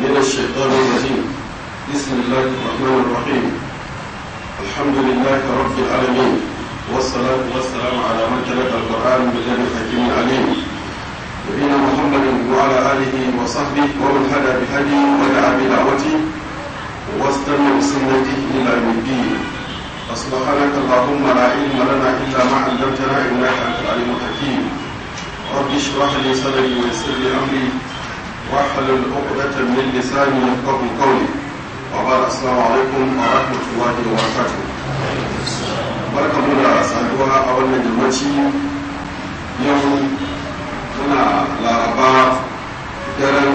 من الشيطان الرجيم بسم الله الرحمن الرحيم الحمد لله رب العالمين والصلاة والسلام على من تلقى القرآن من لدن حكيم عليم نبينا محمد وعلى آله وصحبه ومن هدى بهديه ودعا بدعوته واستنى بسنته إلى يوم الدين فسبحانك اللهم لا علم لنا إلا ما علمتنا إنك أنت العليم الحكيم رب اشرح لي صدري ويسر لي أمري واحلل عقدة من لساني يفقه قولي وبعد السلام عليكم ورحمة الله وبركاته barkamu da saduwa a wannan yammaci yau muna laraba daren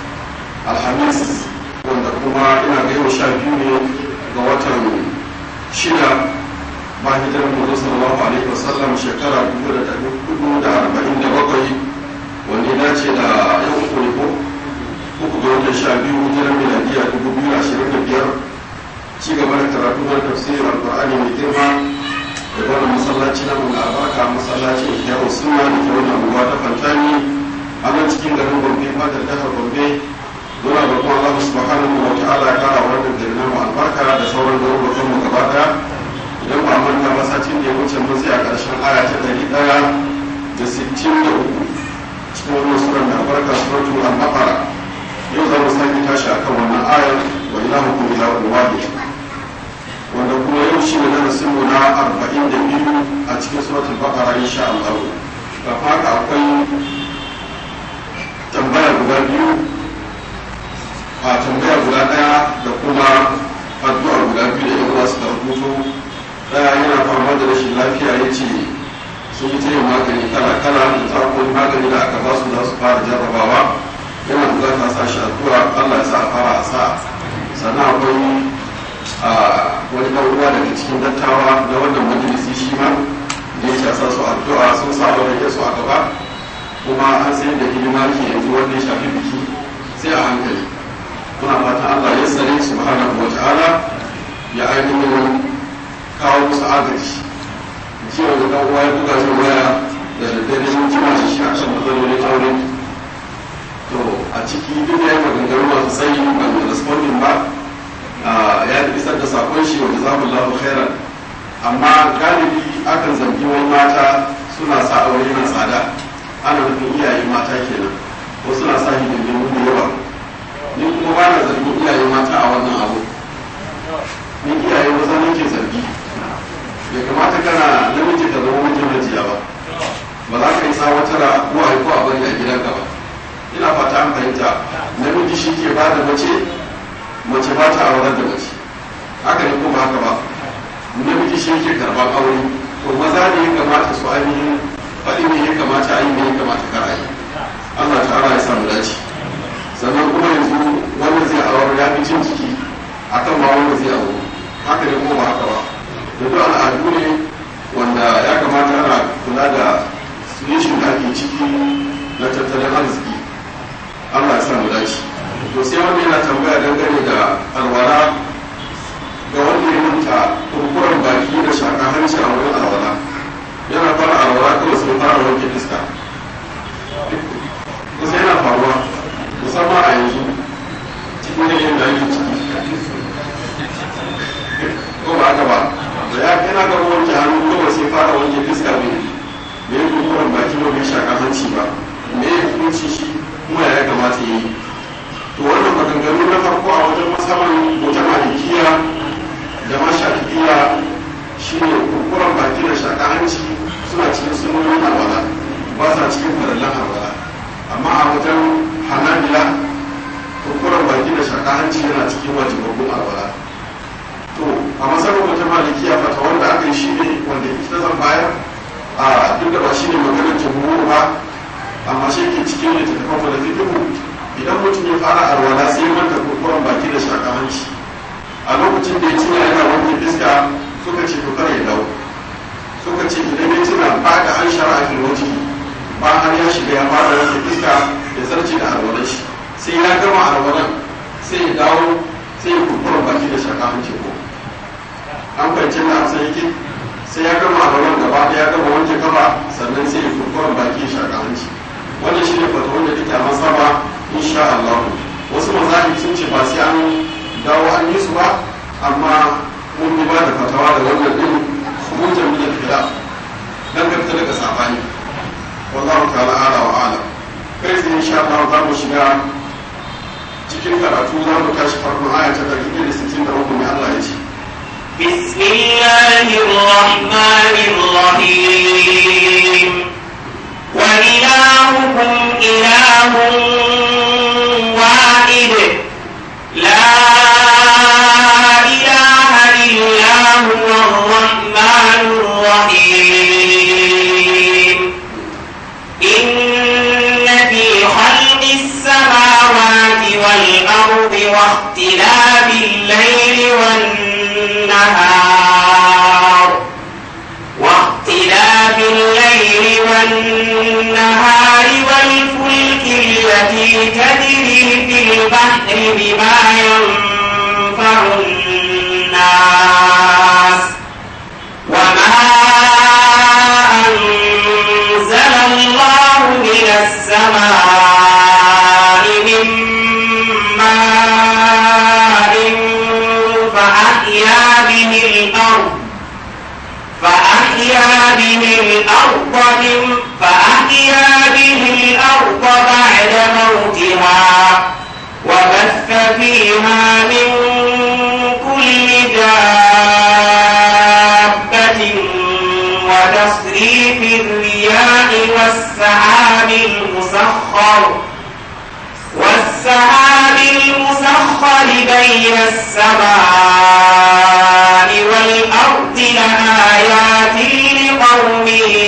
alhamis wanda kuma ina ga yau sha biyu ne ga watan shida ba hijirar mu sallallahu alaihi wasallam shekara dubu da ɗari hudu da arba'in da bakwai wanda ya dace da yau uku ne ko uku ga watan sha biyu hijirar miladiya dubu biyu ashirin da biyar ci gaba da karatu na tafsirin alƙur'ani mai girma da wannan masallaci na mun albarka masallaci da kyau suna da ke wannan unguwa ta fantani a nan cikin garin gombe fadar jihar gombe muna da kuma Allah subhanahu wa ta'ala ya kara wannan gari na albarka da sauran garurukan mu gaba daya idan ba manta ba satin da ya wuce mun sai a ƙarshen aya ta ɗari ɗaya da sittin da uku cikin wannan suran da albarka suratul al-baqara yau za mu sake tashi akan wannan ayar wa ilahukum ilahun wahid wanda kuma yau shi ne darasin mu na arba'in da biyu a cikin suratul baqara insha Allah ga haka akwai tambaya guda biyu a tambaya guda daya da kuma addu'a guda biyu da yan uwa suka rubuto daya yana fama da rashin lafiya ya ce sun yi ta yin magani kala kala da ta akwai magani da aka ba su za su fara jarrabawa yana bukata sa shi addu'a Allah ya sa a fara a sa sannan akwai a wani ɗan daga cikin dattawa na wannan majalisi shi ma da ya sa su addu'a sun sa wani su a gaba kuma an sayar da hidima ke yanzu wanda ya shafi biki sai a hankali muna fatan Allah ya sare subhanahu wa ta'ala ya ainihin kawo musu agaji jiya da ɗan uwa ya buga shi waya da daddare sun jima shi shi a kan matsalolin aure to a ciki duk ya yi maganganu masu tsayi ba mai responding ba ya isar da sakon shi wanda za mu lafi khairan amma galibi akan zargi wani mata suna sa aure na tsada ana nufin iyaye mata kenan ko suna sa hidindimu da yawa ni kuma ba na zargin iyaye mata a wannan abu ni iyaye maza nake zargi bai kamata kana namiji ka zama mijin majiya ba ba za ka yi tsawatar uwaye ko a bari a gidanka ba ina fata an fahimta namiji shi ke ba da mace mace ba ta aurar da mace haka ne kuma haka ba namiji shi yake karban aure to maza ne ya kamata su ainihin faɗi ne ya kamata a yi ne ya kamata kar a yi Allah ta'ala ya samu dace sannan kuma yanzu wanda zai aure ya fi jin ciki akan ma wanda zai aure haka ne kuma ba haka ba da duk al'adu ne wanda ya kamata ana kula da situation da ake ciki na tattalin arziki Allah ya samu dace to sai wanda yana tambaya dangane da alwala ga wanda ya manta kurkuren baki da shaka hanci a wurin alwala yana fara alwala kawai sun fara wanke iska kusa yana faruwa musamman a yanzu cikin yanayin da ake ciki ko ba haka ba da ya yana gaba wanke hannu kawai sai fara wanke iska ne me ya kurkuren baki ba bai shaka hanci ba me ya hukunci shi kuma ya kamata ya yi to wannan maganganu na farko a wajen musamman wajen malikiya da mashafiya shi ne kurkuren baki da shaka hanci suna cikin sunonin alwala ba sa cikin farallan alwala amma a wajen hanabila kurkuren baki da shaka hanci yana cikin wajibabbun alwala to a matsayin wajen malikiya fata wanda aka yi shi ne wanda ita zan bayar a duk da ba shi ne maganar jamhur ba amma shi ke cikin littattafan da fikihu idan mutum ya fara alwala sai ya manta kurkuren baki da shaka hanci a lokacin da ya tuna yana wanke fiska suka ce to kare ya dawo suka ce idan ya tuna ba da an shara a filwaji ba har ya shiga ya fara wanke fiska ya zarce da alwalan shi sai ya gama alwalan sai ya dawo sai ya kurkuren baki da shaka hanci ko an fahimci da amsa yake sai ya gama alwalan gaba ya gama wanke kafa sannan sai ya kurkuren baki ya shaka hanci wannan shi ne fata wanda take a masaba insha Allah wasu mazahib ba da fatawa da wannan din khurujan min al-khilaf dan ka fita daga sabani wallahu ta'ala ala wa alam kai sai insha Allah za mu shiga cikin karatu za mu tashi farkon aya ta 163 ne Allah ya ce بسم الله الرحمن الرحيم وإلهكم إله واحد لا إله إلا هو الرحمن الرحيم إن في خلق السماوات والأرض واختلاف الليل والنهار واختلاف الليل والنهار والفلك التي تجري في البحر بما ينفع الناس وما أنزل الله من السماء من ماء فأحيا به الأرض فأحيا به الأرض من فأحيا به الأرض بعد موتها وبث فيها من كل دابة وتصريف الرياح والسحاب المسخر والسحاب المسخر بين السماء والأرض لآيات لقوم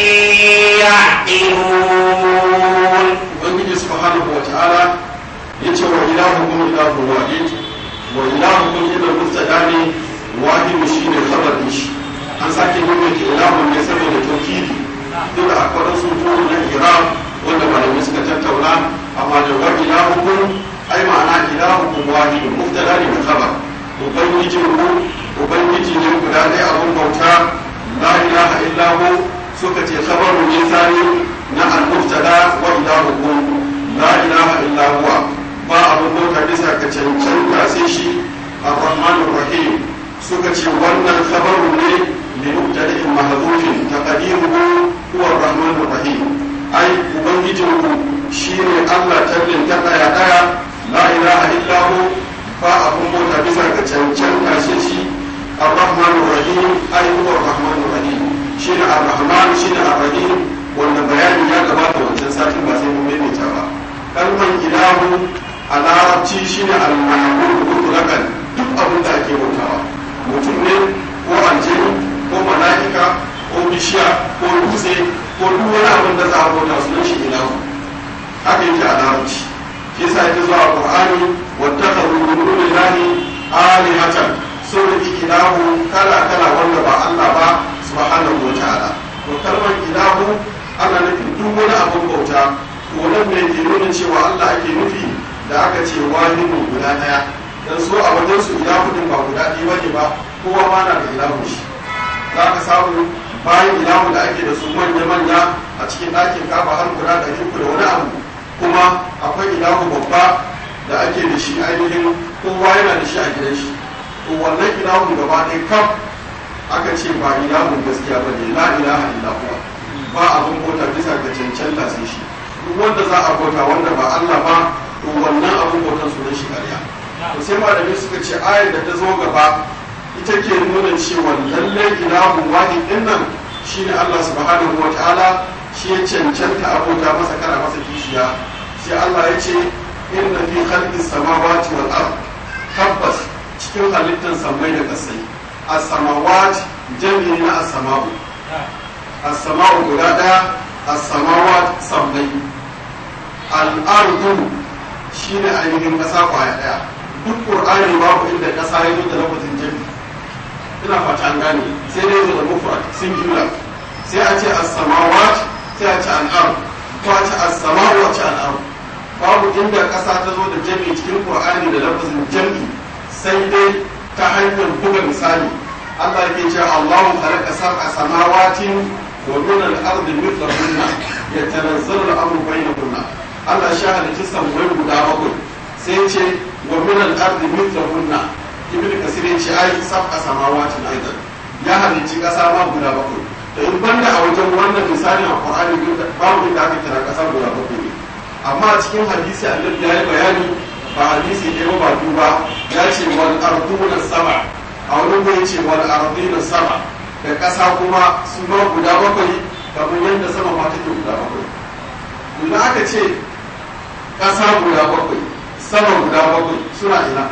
يعقلون ubangiji subhanahu wa ta'ala yace wa ilahukum ilahu wahid wa ilahukum ila mubtada ne wahid shine khabar din shi an sake nuna ki ilahun ne saboda tauhidi duk da akwai su turu na iram wanda malamai suka tattauna amma da wa ilahukum ai ma'ana ilahukum wahid mubtada ne da khabar ubangijin ku ubangiji ne guda ɗaya abun bauta la ilaha illa hu suka ce khabaru ne sani na al-mubtada wa ilahukum la ilaha illa huwa ba abun bauta bisa ka cancanta sai shi ar-rahmanur rahim suka ce wannan khabaru ne li mubtada'in mahdhufin taqdiruhu huwa ar-rahmanur rahim ai ubangijinku shine Allah tallin ta daya daya la ilaha illa hu ba abun bauta bisa ga cancanta sai shi ar-rahmanur rahim ai huwa ar-rahmanur rahim shine ar-rahman shine ar-rahim wanda bayani ya gabata wancan satin ba sai mun maimaita ba kalmar ilahu a larabci shine al-ma'bud mutlaqan duk abin da ake bautawa mutum ne ko aljini ko mala'ika ko bishiya ko dutse ko duk wani abin da za a bauta sunan shi ilahu haka yake a larabci shi yasa yake zuwa qur'ani wattakhadhu min dunillahi alihatan sun riki ilahu kala kala wanda ba Allah ba subhanahu wa ta'ala to kalmar ilahu ana nufin duk wani abin bauta to nan ne ke nuna cewa Allah ake nufi da aka ce wahidu guda daya dan so a wajen su ilahu din ba guda ɗaya bane ba kowa ma na da ilahu shi za ka samu bayan ilahu da ake da su manya manya a cikin ɗakin kafa har guda ɗari uku da wani abu kuma akwai ilahu babba da ake da shi ainihin kowa yana da shi a gidan shi to wannan ilahun gaba ɗaya kaf aka ce ba ilahun gaskiya ba ne la ilaha illa huwa ba abin bauta bisa ga cancanta sai shi duk wanda za a bauta wanda ba Allah ba to wannan abin bautan sunan shi ƙarya to sai malamai suka ce ayar da ta zo gaba ita ke nuna cewa lallai ilahun wahid din nan shine Allah subhanahu wa ta'ala shi ya cancanta abota masa kana masa kishiya sai Allah ya ce inna fi khalqis samawati wal ard tabbas cikin halittar samai da kasai as-samawat jami'i na as-sama'u as-sama'u guda daya as-samawat sammai al-ardu shine ainihin kasa kwaya daya duk qur'ani babu inda kasa ya zo da lafazin jami'i ina fata an gane sai dai zo da mufrad singular sai a ce as-samawat sai a ce al-ard ko a ce as-sama'u a ce al-ard babu inda kasa ta zo da jami'i cikin qur'ani da lafazin jami'i sai dai ta hanyar buga misali Allah yake cewa Allahu khalaqa sab'a samawatin wa min al-ardi mithlahunna yatanazzalu al-amru bainahunna Allah shi halicci sammai guda bakwai sai ce wa min al-ardi mithlahunna ibn kasir ya ce ai sab'a samawatin aidan ya halicci kasa ma guda bakwai da in banda a wajen wannan misalin a qur'ani babu inda aka kira kasa guda bakwai ne amma a cikin hadisi annabi ya yi bayani ba hadisi ɗaya ba duba ya ce wal arduna sama a wani ya ce wal ardina sama da ƙasa kuma su ma guda bakwai kamar yadda sama ma take guda bakwai idan aka ce ƙasa guda bakwai sama guda bakwai suna ina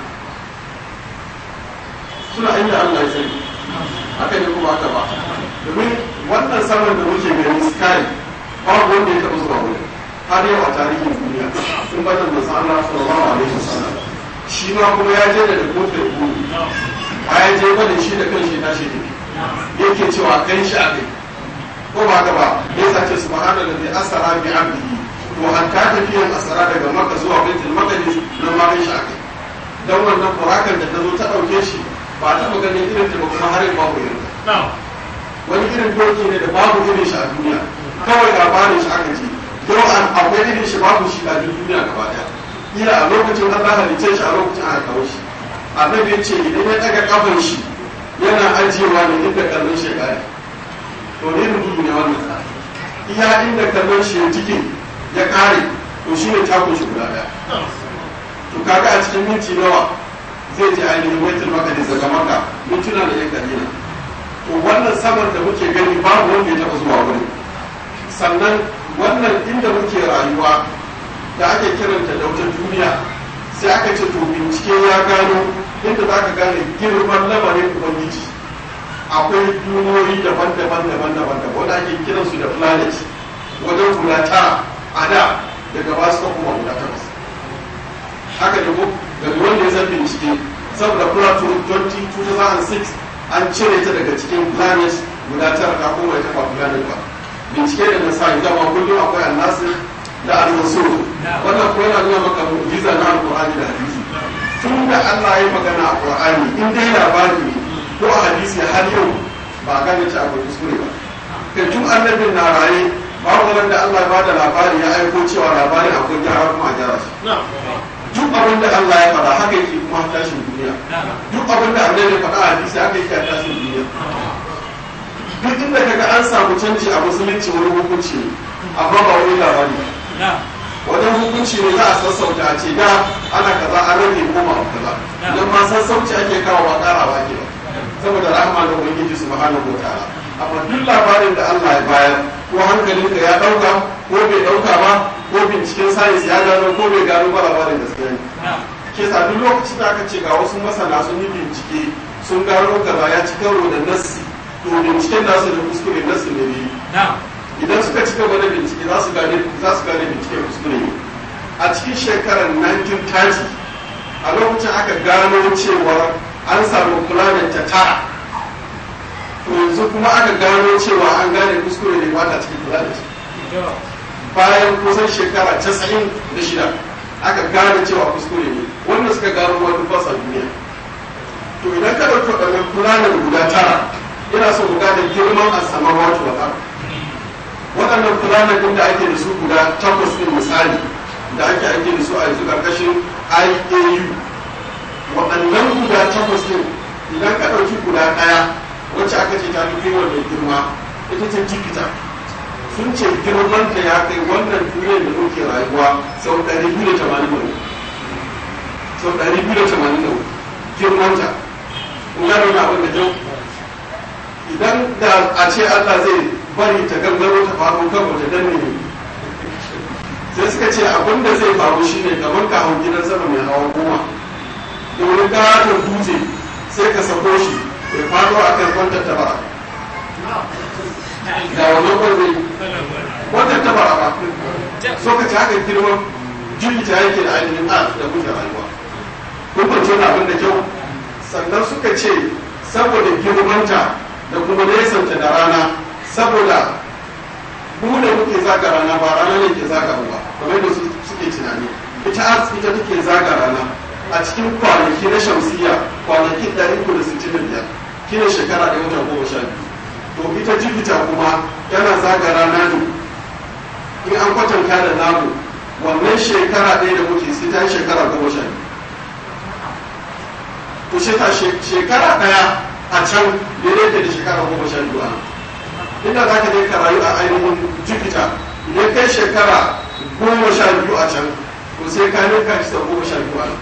suna inda Allah ya sani haka ne kuma haka ba domin wannan saman da muke gani sky babu wanda ya taɓa zuwa wurin har yau a tarihin duniya sun bada manzo Allah sallallahu alaihi wasallam shi ma kuma ya je da kofar buru a ya je bada shi da kanshi na shi tafi yake cewa kan shi akai ko ba haka ba ya sace subhanallahi asara bi abdihi to an ta tafiyan asara daga maka zuwa baitul maqdis nan ma kan shi akai dan wannan burakan da ta zo ta dauke shi ba ta ganin irin ta ba kuma har yau babu irin wani irin doki ne da babu irin shi a duniya kawai labarin shi aka ce yau an akwai irin shi babu shi a duniya gaba daya ila a lokacin Allah halice shi a lokacin aka kawo shi annabi ya ce idan ya daga kafan shi yana ajiyewa ne inda kallon shi ya to ne rubutu ne wannan iya inda kallon shi ya jike ya kare to shi ne takun shi guda daya to kaga a cikin minti nawa zai je ainihin baitul maqdis daga maka mintuna da yan kalila to wannan saman da muke gani babu wanda ya taba zuwa wurin sannan wannan inda muke rayuwa da ake kiranta da wata duniya sai aka ce to bincike ya gano inda za ka gane girman lamarin ubangiji akwai duniyoyi daban-daban daban-daban da wanda ake kiransu da planet wajen guda tara a da daga ba su kuma guda takwas haka da ko daga wanda ya san bincike saboda plato 2006 an cire ta daga cikin planet guda tara ta kuma ita ba planet ba bincike da na sa dama kullum akwai annasir da al-rasul wannan ko yana nuna maka mu'jiza na alqur'ani da hadisi tun da Allah ya magana a qur'ani in dai labari ne ko a hadisi har yau ba gane ta akwai kuskure ba kai tun annabin na raye babu wanda Allah ya bada labari ya aiko cewa labarin akwai gyara kuma a gyara shi duk abin da Allah ya faɗa haka yake kuma tashin duniya duk abin da annabi ya faɗa a hadisi haka yake a tashin duniya duk inda kaga an samu canji a musulunci wani hukunci ne amma ba wani labari wajen hukunci ne za a sassauta a ce da ana kaza an rage koma a kaza don ma sassauci ake kawo ba karawa ke ba saboda rahama da ubangiji subhanahu wa ta'ala amma duk labarin da Allah ya bayar ko hankalinka ya dauka ko bai dauka ba ko binciken sayis ya gano ko bai gano ba labarin gaskiya ne ke sa duk lokacin da aka ce ga wasu masana sun yi bincike sun gano kaza ya ci karo da nassi to binciken nasu da kuskure nasu ne ne idan suka ci gaba da bincike za su gane za su gane binciken kuskure ne a cikin shekarar 1930 a lokacin aka gano cewa an samu planet ta tara to yanzu kuma aka gano cewa an gane kuskure ne ba ta cikin planet bayan kusan shekara 96 aka gane cewa kuskure ne wanda suka gano wani fasa duniya to idan ka ɗauki waɗannan planet guda tara yana so ku gane girman asamar wato wata waɗannan planet ɗin da ake da su guda takwas ɗin misali da ake ake da su a yanzu ƙarƙashin IAU waɗannan guda takwas ɗin idan ka ɗauki guda ɗaya wacce aka ce ta fi wannan girma ita ce jupiter sun ce girman ta ya kai wannan duniyar da muke rayuwa sau ɗari biyu da tamanin da sau ɗari biyu da tamanin da girman ta kun gano na abin da kyau idan da a ce Allah zai bari ta gangaro ta faru kan wata danne ne sai suka ce abin da zai faru shine kamar ka hau gidan sama mai hawa goma da wani katon dutse sai ka sako shi ya faɗo a kan kwantar tabara da wannan kwanzai kwantar tabara ba so ka ci haka girman jirgita yake da ainihin a da kuke rayuwa kun kwanci wani abin da kyau sannan suka ce saboda girmanta da kuma nesanta da rana saboda mu da muke zaga rana ba rana ne ke zaga ba kamar da suke tunani ita ita take zaga rana a cikin kwanaki na shamsiya kwanaki ɗari uku da sittin da biyar kine shekara da wata goma sha biyu to ita jupiter kuma tana zaga rana ne in an kwatanta da namu wannan shekara ɗaya da muke sai ta yi shekara goma sha biyu to shi ta shekara daya a can daidai da shekara goma sha biyu a inda za ka je ka rayu a ainihin jupiter idan kai shekara goma sha biyu a can to sai ka ninka shi sau goma sha biyu a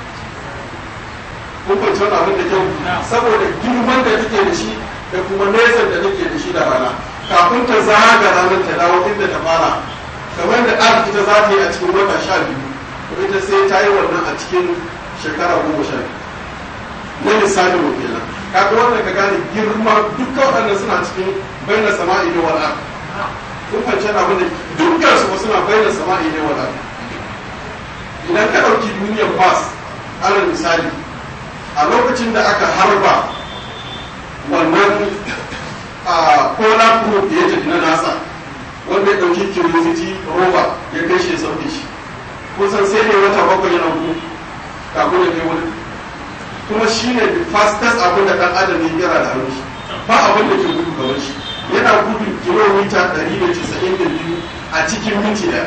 kun kwanci wani abin da kyau saboda girman da take da shi da kuma nesan da take da shi da rana kafin ta zaga ranar ta dawo inda ta fara kamar da ɗan ita za ta yi a cikin wata sha biyu to ita sai ta yi wannan a cikin shekara goma sha biyu na lissafi mu kenan kaga wannan ka gane girma dukkan waɗannan suna cikin bayyana sama'i ne wala kun fahimci abin da dukkan su suna bayyana sama'i ne wala idan ka ɗauki duniyar bas alal misali a lokacin da aka harba wannan a polar probe da ya tafi na nasa wanda ya ɗauki curiosity rover ya kai shi ya sauke shi kusan sai ne wata bakwai yana gudu kafin ya kai wani kuma shi ne the fastest abin da ɗan adam ya kira da hannun shi ba abin da ke gudu kamar shi yana gudu kilomita 192 a cikin minti ɗaya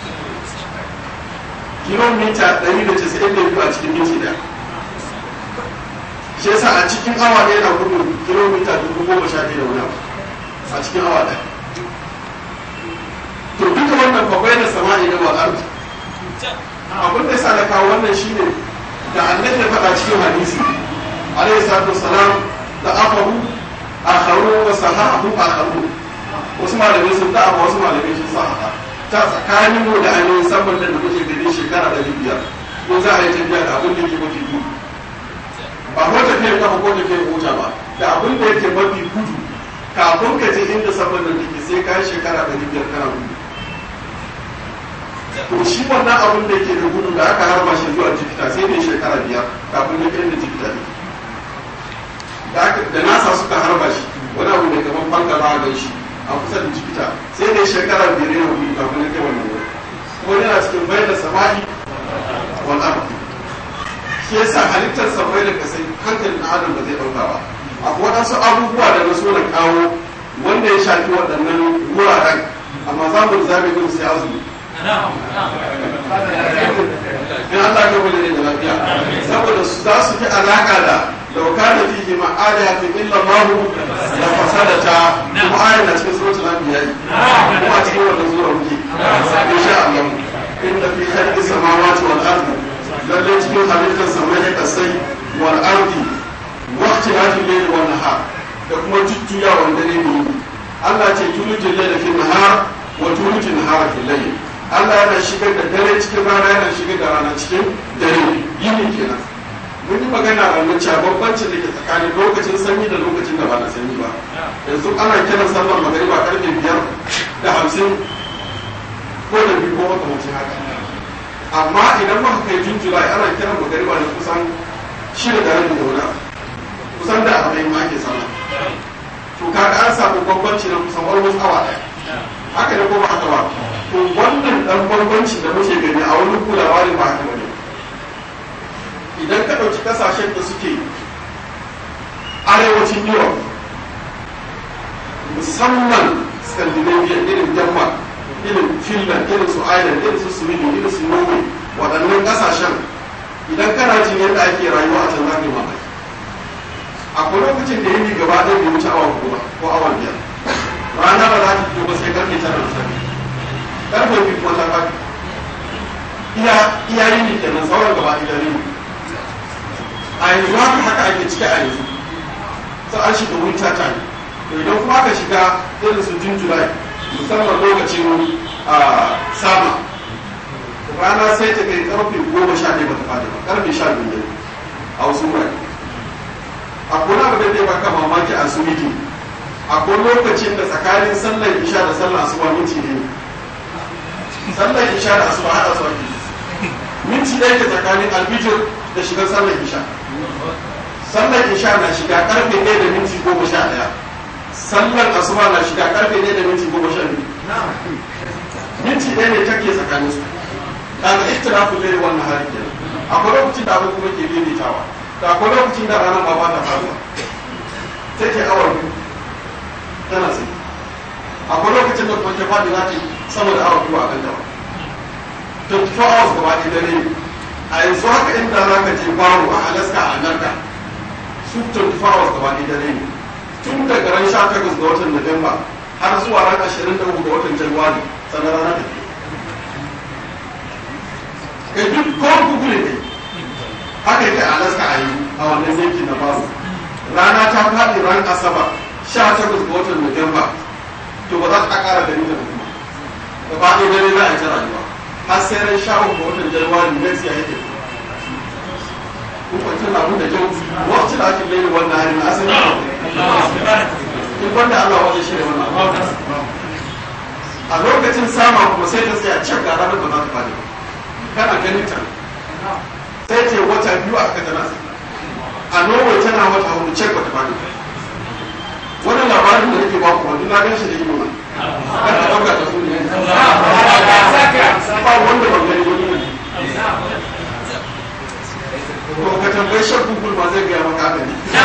kilomita 192 a cikin minti ɗaya shi yasa a cikin awa ɗaya na gudu kilomita dubu goma sha biyu da wani abu a cikin awa ɗaya to duka wannan bakwai da sama'i na wal'arci abin da yasa na kawo wannan shine da annabi ya faɗa cikin hadisi alayhi salatu wassalam da afaru akharu wa sahahu akharu wasu malamai sun da wasu malamai sun sahaha ta tsakanin mu da ainihin saman da muke gani shekara ɗari biyar ko za a yi tafiya da abin da ke mafi gudu ba ko tafiyar kafa ko tafiyar mota ba da abin da yake mafi gudu kafin ka je inda saman da take sai ka yi shekara ɗari biyar kana gudu to shi wannan abin da ke da gudu da aka harba shi zuwa jikita sai ne shekara biyar kafin ya kai da jikita ne da nasa suka harba shi wani abu da kamar fanka ba a gan shi a kusa da jikita sai ne shekara biyar yana gudu kafin ya kai wannan wuri kuma yana cikin bayan da samari wal ardi shi yasa halittar samai da kasai hankalin na adam ba zai ɗauka ba akwai waɗansu abubuwa da na so na kawo wanda ya shafi waɗannan wuraren amma za mu zabe gudu sai azumi in Allah ya wani da lafiya saboda su za su fi alaka da lauka da fihi ma'ada fi illa Allah da fasadata kuma ayin na cikin suratul anbiya kuma cikin wannan sura muke insha Allah inna fi khalqi samawati wal ardi lalle cikin halittar samai da kasai wal ardi waqti hadi layl wan nahar da kuma jujjuyawan dare ne Allah ce tulujin layl fi nahar wa tulujin nahar fi layl Allah yana shigar da dare cikin rana yana shigar da rana cikin dare yini kenan mun yi magana a wannan cewa bambancin da ke tsakanin lokacin sanyi da lokacin da ba na sanyi ba yanzu ana kiran sallar magariba karfe biyar da hamsin ko da biyu ko makamacin haka amma idan muka kai jun julai ana kiran magariba da kusan shida da rabi da wani kusan da arba'in ma ake sallah to kaga an samu bambanci na kusan almost awa ɗaya haka ne ko ba haka ba to wannan dan bambanci da muke gani a wani kulawa ne ba haka bane idan ka ɗauki kasashen da suke arewacin europe musamman scandinavia irin denmark irin finland irin su ireland irin su sweden irin su norway waɗannan kasashen idan kana jin yadda ake rayuwa a can za ka yi mamaki akwai lokacin da yini gaba ɗaya bai wuce awa goma ko awa biyar rana ba za ta fito ba sai karfe tara da safe karfe biyu kuma ta faɗi iya iya yini kenan sauran gaba ɗaya ne a yanzu haka haka ake ciki a yanzu sai an shiga winter time to idan kuma aka shiga irin su jun july musamman lokacin sama rana sai ta kai karfe goma sha ɗaya bata faɗi ba karfe sha biyu ne a wasu wurare akwai abu da zai baka mamaki a sweden akwai lokacin da tsakanin sallar isha da sallar asuba minti ne sallar isha da asuba haɗa su ake minti ɗaya ke tsakanin albijir da shigar sallar isha sallar isha na shiga karfe ɗaya da minti goma sha ɗaya sallar asuba na shiga karfe ɗaya da minti goma sha biyu minti ɗaya ne take tsakanin su daga ikhtilafin laili wannan hari kenan akwai lokacin da abu kuma ke daidaitawa da akwai lokacin da ranar ba ba ta faruwa take awa biyu tana sai akwai lokacin da kuma ta faɗi za ta sama da awa biyu a kan dawa 24 hours gaba ɗaya dare a yanzu haka inda za ka je baro a alaska a amerika su 24 hours gaba ɗaya dare ne tun daga ran 18 ga watan Nuwamba har zuwa ran 23 ga watan Januwari sannan rana da ke kai duk ko google ne haka yake a alaska a yi a wannan yanki na babu rana ta faɗi ran asabar 18 ga watan Nuwamba to ba za ta ƙara gani da kuma gaba ɗaya dare za a yi ta rayuwa har sai ran sha uku ga watan Januwari next year yake kuma tun abin da kyau wacce da ake laili wannan hari na asali in wanda Allah wajen shirya wannan a lokacin sama kuma sai ta tsaya cik ga ranar ba za ta fadi kana ganin ta sai ce wata biyu a kata nasa a norway tana wata hudu cik ba ta fadi wani labarin da nake baku wani na gan shi da ido na kan ka dauka ta su ne ba wanda ban gani wani ne to ka tambayi shan google ma zai gaya maka haka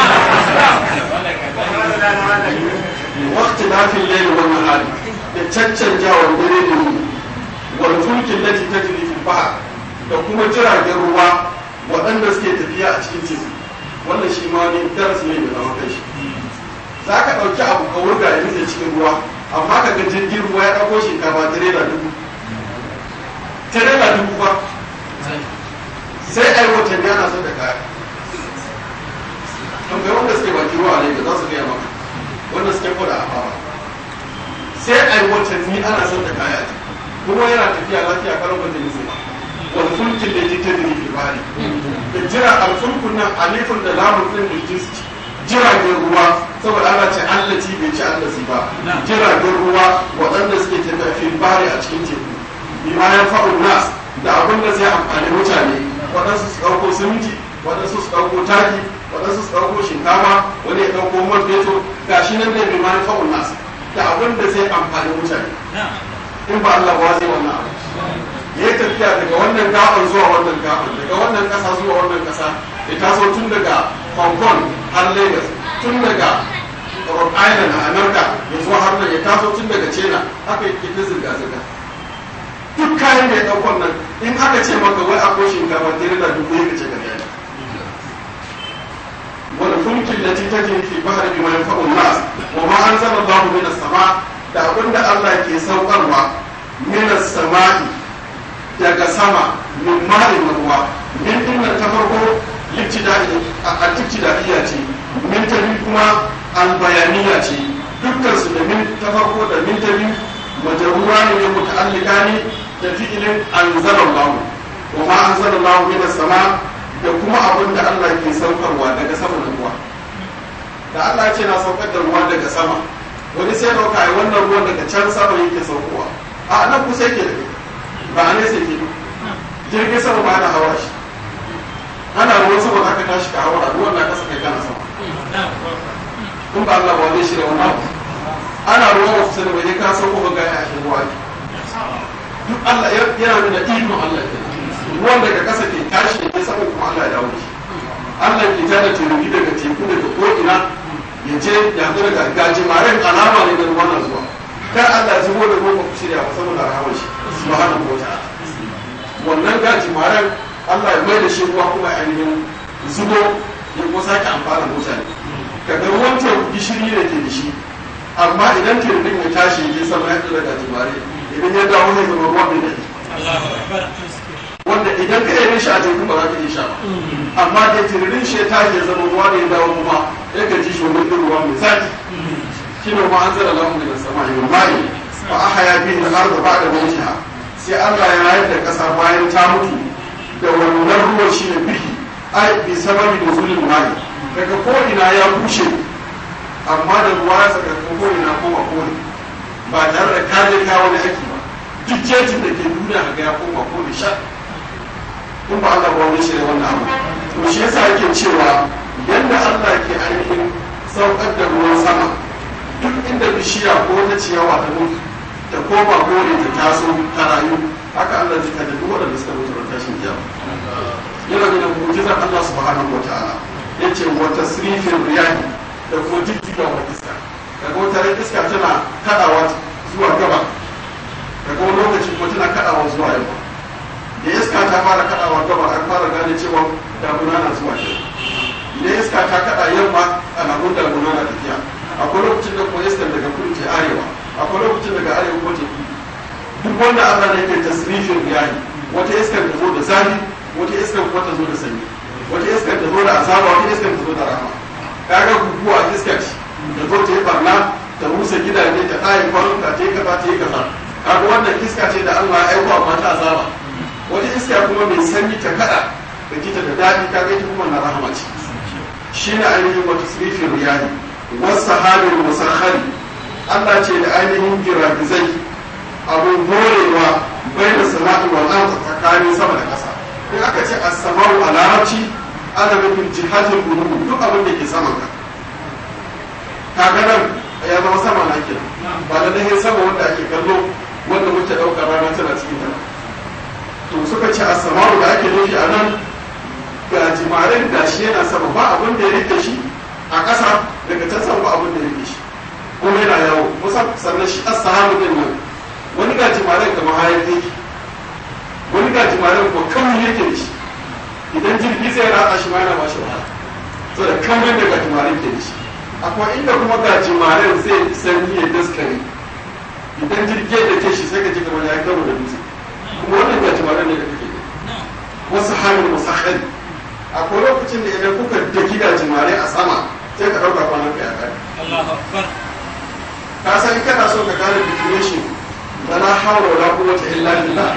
ne wakti na fi laili wannan hali da caccanjawar dare da yi wal fulkin lati tajri fil bahr da kuma jiragen ruwa waɗanda suke tafiya a cikin teku wannan shi ma ne darasi ne da zama kai shi za ka ɗauki abu ka wurga ya nutse cikin ruwa amma ka ga jirgin ruwa ya ɗauko shinkafa tirela dubu tirela dubu ba sai a yi watanni ana son da kaya tambayi wanda suke baki ruwa ne da za su gaya maka wanda suke koda a fara sai a yi watanni ana son da kaya kuma yana tafiya lafiya karon wajen nisa ba wani fulkin da jita da ke bari da jira alfulkun nan alifin da lamun ɗin da jinsi jiragen ruwa saboda ana ce allaci bai ci allasi ba jiragen ruwa waɗanda suke tafiya fil bari a cikin teku bima ya fa'un nas da abin da zai amfani mutane waɗansu su ɗauko siminti waɗansu su ɗauko taki waɗansu su ɗauko shinkafa wani ya ɗauko man fetur ga shi nan da bi manufa'un nasu da abin da zai amfani mutane in ba Allah ba zai wannan abu ya yi tafiya daga wannan gaban zuwa wannan gaban daga wannan ƙasa zuwa wannan ƙasa ya taso tun daga Hong Kong har Lagos tun daga Rhode Island a America ya zo har nan ya taso tun daga China haka yake ta zirga-zirga duk kayan da ya ɗaukon nan in aka ce maka wai akwai shinkafa tere da dubu ya kace gari ne wani fulkin da ta ce fi bahar bi mai fa'un nas wa ma an zama Allahu min sama da abinda Allah ke saukarwa min samai daga sama min ma'in ruwa min dinnan ta farko libtida'i a libtida'iyya ce min ta biyu kuma albayaniya ce dukkan su da min ta farko da min ta biyu majarura ne muta'allika ne da fi'ilin anzalallahu wa ma anzalallahu min sama da kuma abin da Allah ke saukarwa daga sama da ruwa da Allah ce na saukar da ruwa daga sama wani sai dauka ai wannan ruwan daga can sama yake saukowa a nan kusa yake da ba a nesa yake jirgin sama ba na hawa shi ana ruwan sama aka tashi ka hawa ruwan na kasa kai kana sama kun ba Allah ba zai shirya wannan abu ana ruwan wasu sani bai ka sauko ga gaya a shi ruwa ne duk Allah yana nuna ikon Allah ke ruwan daga ƙasa ke tashi da ke sama kuma Allah ya dawo shi Allah ke tada teruki daga teku daga ko'ina ya je ya haɗu daga gajimaren alama ne da ruwan na zuwa kar Allah ya zubo da ruwan ba ku shirya ba saboda rahamar shi subhanahu wa ta'ala wannan gajimaren Allah ya mai da shi ruwa kuma ainihin zubo ya kuma sake amfana mutane kaga ruwan teku gishiri ne ke da shi amma idan teku ya tashi ya je sama ya haɗu daga gajimare idan ya dawo zai zama ruwan mai daɗi wanda idan ka yi shi a teku ba za ka iya sha ba amma da tiririn shi ta ya zama ruwa da ya dawo kuma ya ka ji shi wani ɗin ruwa mai zaki shi ne ma an zara lamu daga sama yi mai ba a haya biyu da arda ba da mutiha sai Allah ya rayar da ƙasa bayan ta mutu da wannan ruwan shi ne bihi ai bi sababi da zulun mai daga ko ina ya bushe amma da ruwa ya saka ko ina koma kone ba tare da kaje ka wani aiki ba duk jejin da ke duniya ga ya koma kone sha in ba Allah ba wani shirya wannan abu to shi yasa yake cewa yadda Allah ke ainihin saukar da ruwan sama duk inda bishiya ko ta ciyawa ta mutu ta koma kore ta taso ta rayu haka Allah zai kada duk waɗanda suka mutu da tashin kiyama yana da mu'jizar Allah subhanahu wataala yace wa tasrifin riyahi da kuma jijjiga wa iska daga wata ran iska tana kadawa zuwa gaba daga wani lokaci kuma tana kadawa zuwa yamma da iska ta fara kadawa gaba an fara gane cewa damuna na zuwa ke idan iska iska ta kada yamma ana gudar gudar na tafiya akwai lokacin da kuma iskar daga kudu ke arewa akwai lokacin daga arewa kuma ke kudu duk wanda Allah ne ke tasrifin yayi wata iskar ta zo da zafi wata iskar kuma ta zo da sanyi wata iskar ta zo da azaba wata iskar ta zo da rahama kaga guguwa iska ce ta zo ta yi barna ta rusa gidaje ta ɗaye kwanuka ta yi kaza ta yi kaza kaga wannan iska ce da Allah ya aiko amma ta azaba wata iska kuma mai sanyi ta kada da jita da daɗi kaga ita kuma na rahama ce shine ainihin wata sirifin riyahi wasu sahabin musakhari Allah ce da ainihin giragizai abun morewa bai da sana'i wal ardi tsakanin sama da ƙasa in aka ce as-sama'u a larabci ana nufin jihatul qulub duk abin da ke saman ka kaga nan ya zama sama na kenan ba da nahin sama wanda ake kallo wanda muke ɗaukar rana tana cikin ta to suka ce as-sama'u da ake nufi a nan ga jimarin da shi yana sama ba abin da ya rike shi a ƙasa daga can sama ba abin da ya rike shi kuma yana yawo musa sannan shi as-sahabu din nan wani ga jimarin kamar hayaki wani ga jimarin ko kawai yake da shi idan jirgi zai ratsa shi ma yana ba shi wahala so da kawai da ga jimarin ke da shi akwai inda kuma ga jimarin zai sanyi ya daskare idan jirgi da ke shi sai ka ji kamar ya karo da dutse kuma wannan ga jimarin ne da kake da wasu hannun musakhari akwai lokacin da idan kuka daki ga jimare a sama sai ka ɗauka kwanan ka ya kare ka san kana so ka gane definition da la hawla wala quwwata illa billah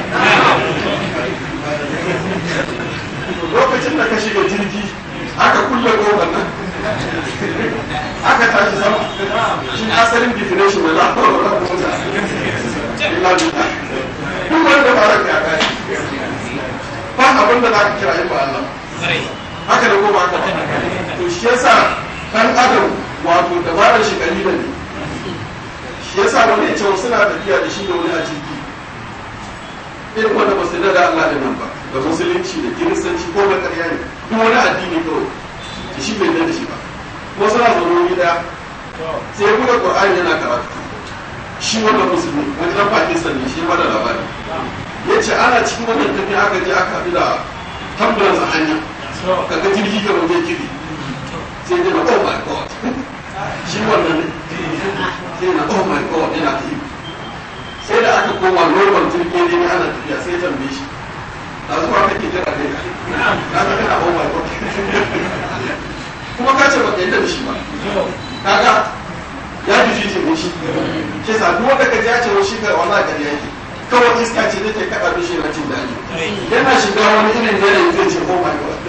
lokacin da ka shiga jirgi aka kulle kofar nan aka tashi sama shi asalin definition da la hawla wala quwwata illa billah duk wanda ba ka ya kare ba abin da za ka kira in ba Allah haka da goma haka to shi yasa dan adam wato dabarar shi kalila ne shi yasa wani ya ce suna tafiya da shi da wani a jirgi irin wanda ba su da Allah da nan ba da musulunci da kiristanci ko da ƙarya ne duk wani addini kawai da shi bai da shi ba kuma suna zaune wuri daya sai ya buɗe Qur'ani yana karatu shi wanda musulmi wani dan Pakistan ne shi ba da labari ya ce ana cikin wannan tafiya aka je aka haɗu da tambulance a hanya kaga jirgi ka wajen kiri sai dai na oh my god shi wannan ne sai na oh my god yana ta yi sai da aka koma normal jirgi ne ana tafiya sai tambaye shi a zuwa kake jira ne na ta kana oh my god kuma ka ce baka yadda da shi ba kaga ya fi shi ne shi ke sa duk wanda ka ji ya ce shi ka wallahi kariya yake kawai iska ce take kaɗa mishi na jin daɗi yana shiga wani irin yanayi zai ce oh my god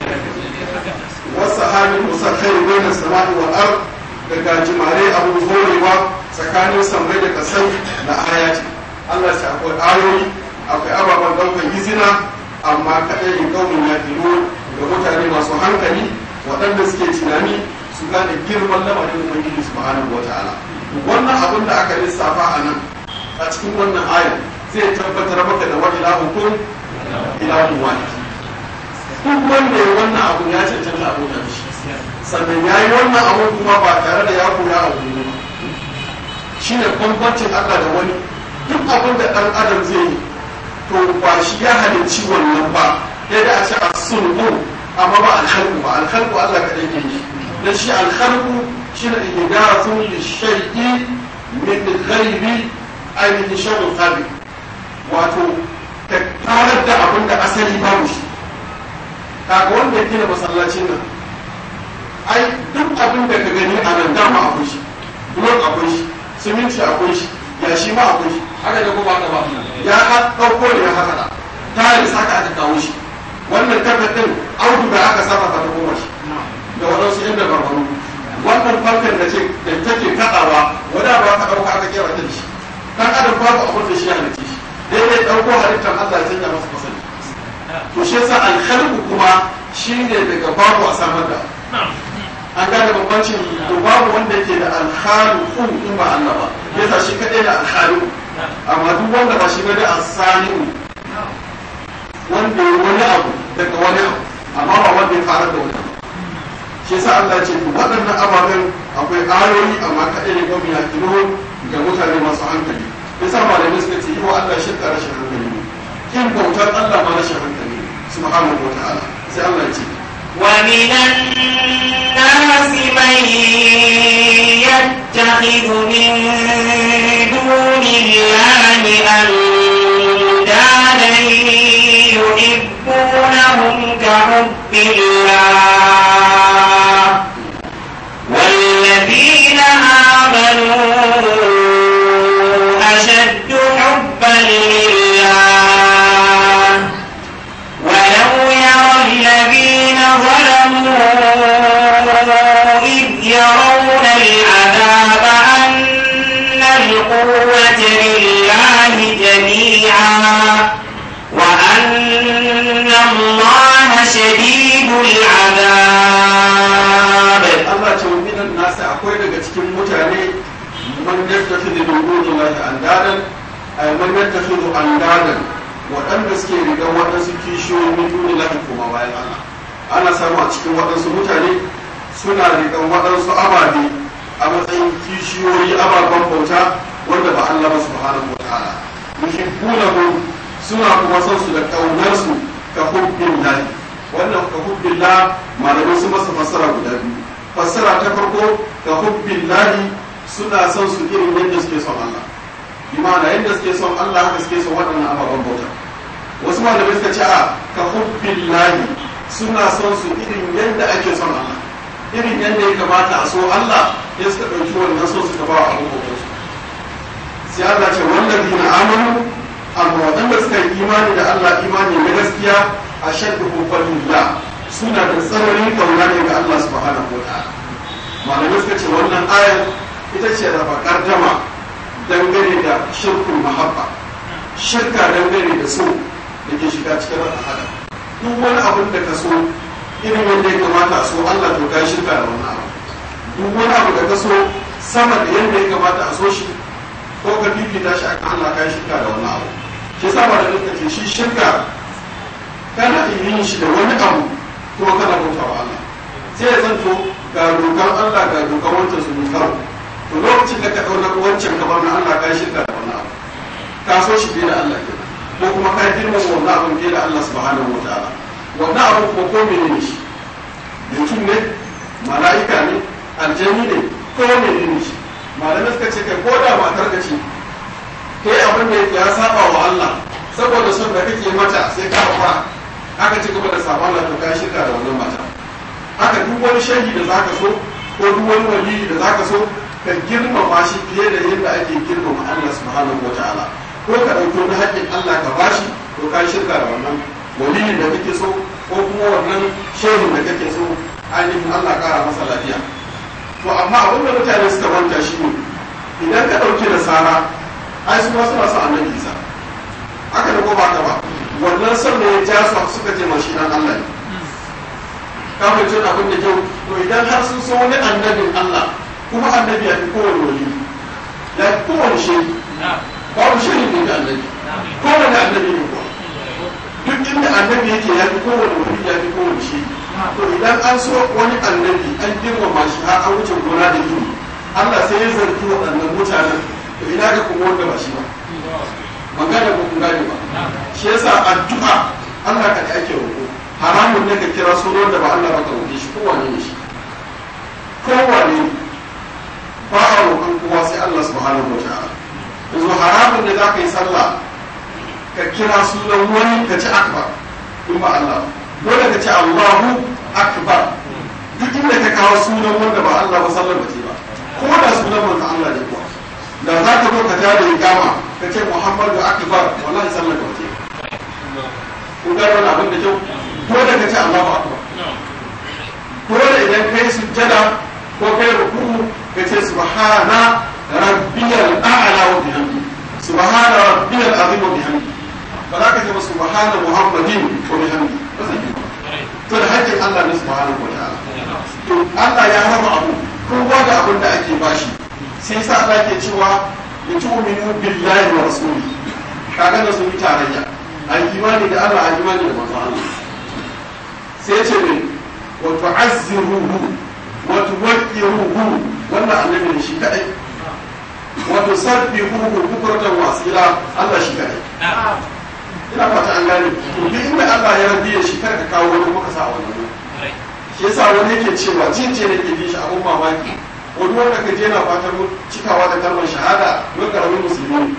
wasu halin musakhari bai na sama'i wa ar da gajimare abu horewa tsakanin sammai da kasai na ayati Allah ce akwai ayoyi akwai ababen ɗaukar izina amma kaɗai in ƙaunin ya ga mutane masu hankali waɗanda suke tunani su gane girman lamarin ubangiji subhanahu wa ta'ala wannan abin da aka lissafa a nan a cikin wannan ayar zai tabbatar maka da wani ilahukun ilahun wahid duk wanda ya wannan abu ya cancanta abu da shi sannan ya yi wannan abu kuma ba tare da ya koya a wuri ba shi ne bambancin Allah da wani duk abin da ɗan adam zai yi to ba shi ya halicci wannan ba yadda a ce a sulhu amma ba alhalku ba alhalku Allah kaɗai ke yi dan shi alhalku shi ne ihdathun lishay'i min ghairi ainihin shawul qabi wato ta tarar da abin da asali babu shi kaga wanda ya gina masallacin nan ai duk abin da ka gani a nan dama akwai shi blok akwai shi siminti akwai shi yashi ma akwai shi haka da kuma haka ba ya ɗauko ne ya haka da tiles haka aka kawo shi wannan kafin audu da aka saba ta goma shi da waɗansu inda barbaru wannan fankan da take kaɗawa wadda ba ka ɗauka aka kera ta da shi kan adam babu abin da shi ya halitta shi daidai ɗauko halittar Allah ya canja masa fasali to shi yasa alkhalqu kuma shine daga babu a samar da an gane bambancin to babu wanda yake da alkhaliqu in ba Allah ba yasa shi kadai da alkhaliqu amma duk wanda ba shi ba da asani'u wanda ya wani abu daga wani abu amma ba wanda ya fara da wani abu shi yasa Allah ya ce waɗannan ababen akwai ayoyi amma kadai ne gwamnati ya kiro ga mutane masu hankali yasa malamai suka ce yi wa Allah shirka rashin hankali ne kin bautar Allah ma rashin hankali subhanahu wa ta'ala sai Allah ya ce ومن الناس من يتخذ من دون الله أندادا يحبونهم كحب الله والذين آمنوا أشد حبا لله ولو يرى الذين ظلموا إذ يرون العذاب أن القوة لله جميعا وأن الله شديد العذاب Allah ce wa minan nasi akwai daga cikin mutane man yattakhidhu min dunillahi andadan ay man yattakhidhu andadan waɗanda suke riga waɗansu kishiyoyi min dunillahi kuma bayan Allah ana samu a cikin waɗansu mutane suna rigan waɗansu ababe a matsayin kishiyoyi ababen bauta wanda ba Allah ba subhanahu wa ta'ala yuhibbunahu suna kuma son su da kaunar su ka hubbin lahi wannan ka hubbin la malamai su masa fassara guda biyu fassara ta farko ka hubbin lahi suna son su irin yadda suke son Allah bi ma'ana yadda suke son Allah haka suke son waɗannan ababen bauta wasu malamai suka ce a ka hubbin lahi suna son su irin yadda ake son Allah irin yadda ya kamata a so Allah ya suka ɗauki wannan so suka ba wa abin bautar su sai Allah ce wallazi na amanu amma waɗanda suka yi imani da Allah imani na gaskiya a shaddu hubbalillah suna da tsananin kauna ne ga Allah subhanahu wa ta'ala malamai suka ce wannan ayar ita ce raba gardama dangane da shirkul mahabba shirka dangane da so da ke shiga cikin al'ada duk wani abin da ka so irin wanda ya kamata a so Allah to kai shirka da wannan abu duk wani abu da ka so sama da yadda ya kamata a so shi ko ka fifita shi akan Allah kai shirka da wannan abu shi yasa ba da duka ce shi shirka kana yin shi da wani abu kuma kana bauta wa Allah sai ya zanto ga dokar Allah ga dokar wancan su karo to lokacin da ka dauna wancan ka bar na Allah kai shirka da wannan abu ka so shi fiye da Allah kenan ko kuma ka girmama wannan abin fiye da Allah subhanahu wa ta'ala wannan abu kuma ko menene shi mutum ne mala'ika ne aljani ne ko menene shi malamai suka ce kai ko da matar ka ce kai abin da ya saba wa Allah saboda son da kake mata sai ka fara aka ci gaba da sabon Allah to kai shirka da wannan mata haka duk wani shehi da zaka so ko duk wani wali da zaka so ka girmama shi fiye da yadda ake girmama Allah subhanahu wa ta'ala ko ka ɗauki wani haƙƙin Allah ka bashi to kai shirka da wannan waliyin da kake so ko kuma wannan shehin da kake so ainihin Allah ƙara masa lafiya to amma abin da mutane suka manta shi ne idan ka ɗauki nasara ai su ma suna son annabi isa haka da ko ba ka ba wannan son da ya ja su suka ce mashi dan Allah ne ka fahimci abin da kyau to idan har sun so wani annabin Allah kuma annabi ya fi kowane wali ya fi kowane shehi babu shehi ne da annabi kowane annabi ne kuwa duk inda annabi yake ya fi kowane wali ya fi kowane shehi to idan an so wani annabi an girmama shi har an wuce gona da gini Allah sai ya zargi waɗannan mutanen to ina ga kuma wanda ba shi ba magana ba kun gane ba shi yasa addu'a Allah ka da ake roƙo haramun ne ka kira sunan da ba Allah ba ka roƙe shi kowane ne shi kowane ne ba a roƙon kowa sai Allah subhanahu wa ta'ala yanzu haramun ne za ka yi sallah ka kira sunan wani ka ci akbar in ba Allah ba dole ka ce Allahu akbar duk inda ka kawo sunan wanda ba Allah ba sallar ba ce ba ko da sunan wanda Allah ne kuwa da za ka zo ka ja da ikama ka ce Muhammadu akbar wallahi sallar ba ce kun ga wannan abin da kyau dole ka ce Allahu akbar dole idan kai sujjada ko kai ruku'u ka ce subhana rabbiyal a'la wa bihamdi subhana rabbiyal azim wa bihamdi ba za ka ce ba subhana muhammadin wa bihamdi ba zai yi to da hakkin Allah ne subhanahu wa ta'ala to Allah ya raba abu kowa da abin da ake bashi sai sa Allah ke cewa ya tu'minu billahi wa rasuli kaga da sun yi tarayya a imani da Allah a imani da manzo Allah sai ce ne wa tu'azziruhu wa tuwaqqiruhu wannan annabi ne shi kadai wa tusabbihuhu bukratan wa asila Allah shi kadai ina fata an gane to duk inda Allah ya rabiye shi kar ka kawo wani muka sa wannan shi yasa wani yake cewa jinje ne ke shi abun mamaki wani wanda ka je na fatan cikawa da kalmar shahada don karamin musulmi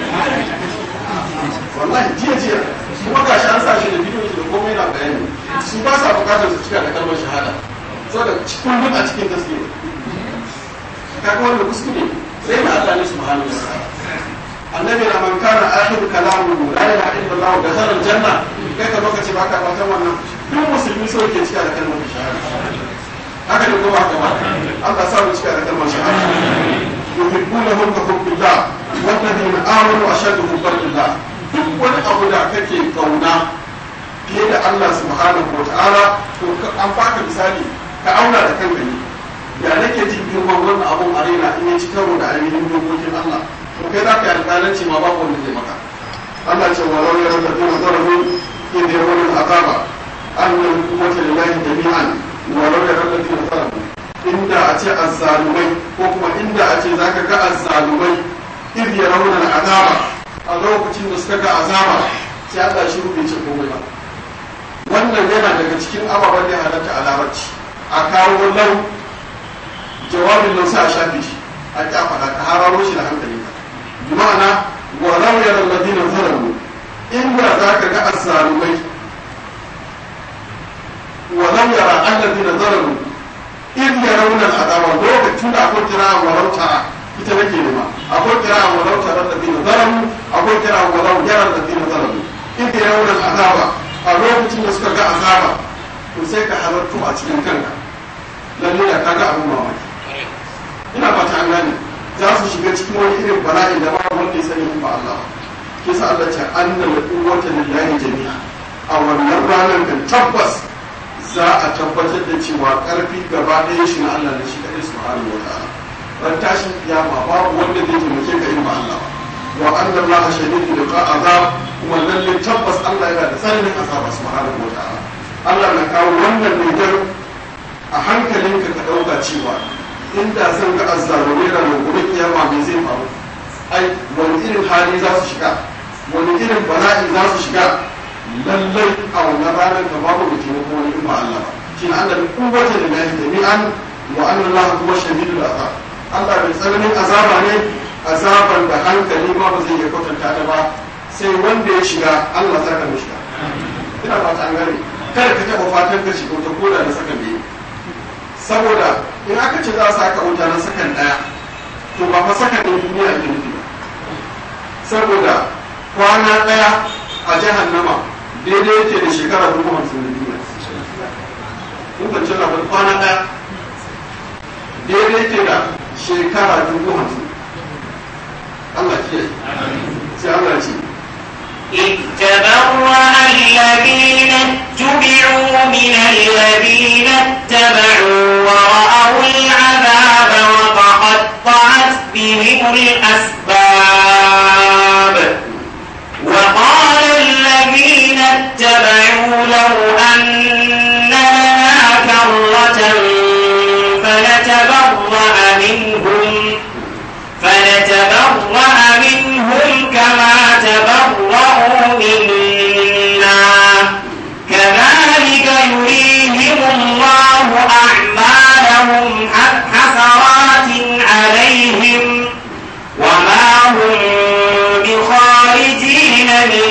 wallahi jiya jiya kuma ga shi an sa shi da bidiyo da komai na bayani su ba sa bukatar su cika da kalmar shahada saboda kullum a cikin gaske kaga wanda kuskure sai na Allah ne subhanahu wa ta'ala annabi na man kana akhir kalamu la ilaha illallah da zarar janna kai ka lokaci ba ka fatan wannan duk musulmi so yake cika da kalmar shahada haka ne kuma haka ba Allah sa mu cika da kalmar shahada yuhibbunahum ka hubbillah walladhina amanu ashaddu hubban lillah duk wani abu da kake kauna fiye da Allah subhanahu wa ta'ala to an baka misali ka auna da kanka ne ya nake jin girman wannan abun a raina in ya ci karo da ainihin dokokin Allah to kai za ka yi alƙalanci ma babu wanda zai maka Allah ce wa lau yaran ladina zalamu in da yawan azaba annal quwwata lillahi jami'an wa lau yaran ladina zalamu inda a ce azzalumai ko kuma inda a ce zaka ga azzalumai in yarawna azaba a lokacin da suka ga azaba sai Allah shi bai ce komai ba wannan yana daga cikin ababen da ya halatta a larabci a kawo lau jawabin nan sai a shafe shi a ƙi faɗa ka hararo shi da hankali ka bi ma'ana wa lau yara ladina zalamu inda za ka ga azzalumai wa lau yara alladina zalamu in yarawna al'azaba lokacin da akwai kira wa lau tara ita nake nema akwai kira wa lau tara alladina zalamu akwai kira wa lau yara alladina zalamu in yarawna al'azaba a lokacin da suka ga azaba to sai ka halartu a cikin kanka lalle da kaga abin mamaki ina fata an gane za su shiga cikin wani irin bala'in da babu wanda ya sani in ba Allah ke sa Allah ce annal quwwata lillahi jami'a a wannan ranar kan tabbas za a tabbatar da cewa karfi gaba ɗaya shi na Allah ne shi kadai subhanahu wa ta'ala ran tashin kiyama babu wanda zai taimake ka in ba Allah ba wa anna Allah shadidu liqa azab kuma lalle tabbas Allah yana da tsananin azaba subhanahu wa ta'ala Allah na kawo wannan ne a hankalinka ka ɗauka cewa inda zan ga azzalumai da gobe kiyama me zai faru ai wani irin hali za su shiga wani irin bala'i za su shiga lallai a wannan ranar ka babu da taimako wani in ba Allah ba shi na Allah kuwata da lahi jami'an wa anna Allah kuma shahidul azab Allah mai tsananin azaba ne azaban da hankali ma ba zai iya kwatanta ta ba sai wanda ya shiga Allah za ka shiga ina fata an gane kada ka taɓa fatan ka shiga wata koda da saka biyu saboda in aka ce za a saka wuta na sakan daya to ba fa sakan ɗin duniya ake nufi ba saboda kwana daya a jahannama daidai yake da shekara dubu hamsin da duniya kun kwanci labar kwana daya daidai yake da shekara dubu hamsin Allah kiyaye sai Allah ce إذ تبرأ الذين اتبعوا من الذين اتبعوا ورأوا العذاب وتقطعت بهم الأسباب وقال الذين اتبعوا لو أن لنا كرة فنتبرأ منهم فنتبرأ منهم كما تبرأوا منا كذلك يريهم الله أعمالهم حسرات عليهم وما هم بخارجين من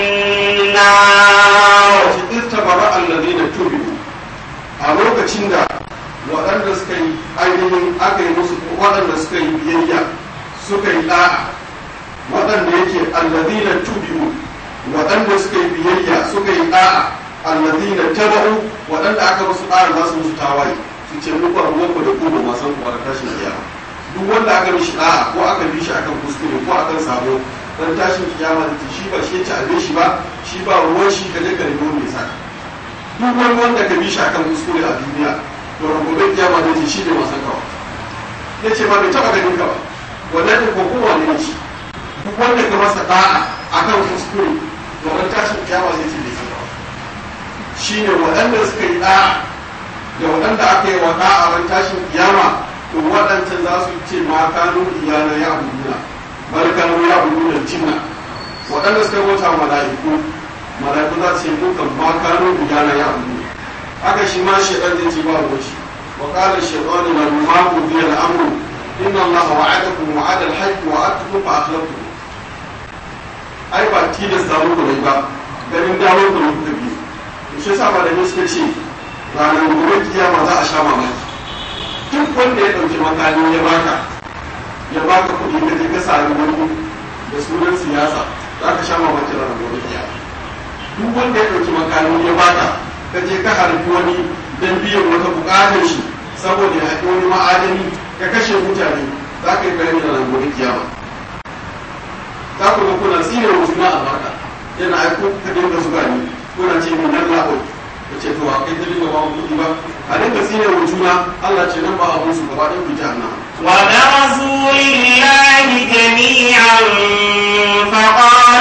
النار istabara alladhina tubi'u a lokacin da waɗanda suka yi ainihin aka yi musu waɗanda suka yi biyayya suka yi ɗa'a waɗanda yake alladhina tubi'u waɗanda suka yi biyayya suka yi ɗa'a alladhina taba'u waɗanda aka musu ɗa'a za su musu tawaye su ce muku ruwanku da kuma masan kuma da tashin kiyama duk wanda aka mishi ɗa'a ko aka bi shi akan kuskure ko akan sabo dan tashin kiyama da shi ba shi ya ci abin shi ba shi ba ruwan shi ka je ka nemi wanda ya saka duk wani wanda ka bi shi akan kuskure a duniya to ran gobe kiyama zai ce shi ne masan kawa ya ce ba bai taɓa ganin ka ba wannan ne ko kowa ne shi duk wanda ka masa da'a akan kuskure to ran tashin kiyama zai ce bai san kawa shi ne waɗanda suka yi da'a da waɗanda aka yi wa da'a ran tashin kiyama to waɗancan za su ce ma kanu iyana ya abuduna bal kanu ya abuduna jinna waɗanda suka bauta mala'iku mala'iku za su ce dukan ma kanu iyana ya abuduna haka shi ma shaitan zai ce ba ruwan wa qala shaytanu lamma qudiya al-amru inna allaha wa'adakum wa'ada al-haqq wa wa'adtukum fa akhlaftum ai ba tilasta muku ne ba ganin dawo ku ne kuka biyu shi yasa ba da ne suka ce ranar gobe kiyama za a sha mamaki duk wanda ya ɗauki makami ya baka ya baka kuɗi ka je ka sami wani da sunan siyasa za ka sha mamaki ranar gobe kiyama duk wanda ya ɗauki makami ya baka ka je ka harbi wani don biyan wata buƙatar shi saboda ya haɗi wani ma'adani ka kashe mutane za ka yi bayani ranar gobe kiyama za ku ga kuna tsine wa juna a baka yana aiko ka dinga zuga ni kuna ce min nan la'oi ka ce to a kai ta dinga ba kuɗi ba a dinga tsine wa juna Allah ce nan ba abun su gaba ɗin ku jahannama وبرزوا لله جميعا فقال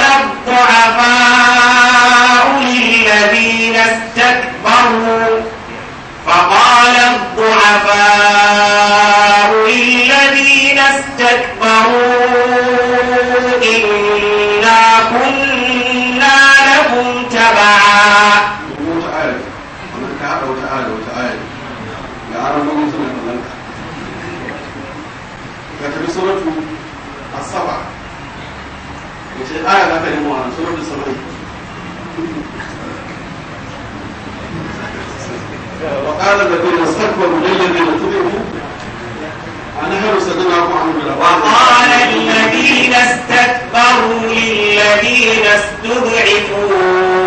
الضعفاء للذين استكبروا فقال الضعفاء للذين استكبروا إنا كنا لكم تبعا wata aya wannan ka haɗa wata aya da wata aya ga aron gwamnati suna kallon ka ka tafi suratu asaba wace aya za ka nemo a suratu sabai وقال الذين استكبروا للذين تبعوا أنحن صدقناكم عن الهدى وقال الذين استكبروا للذين استضعفوا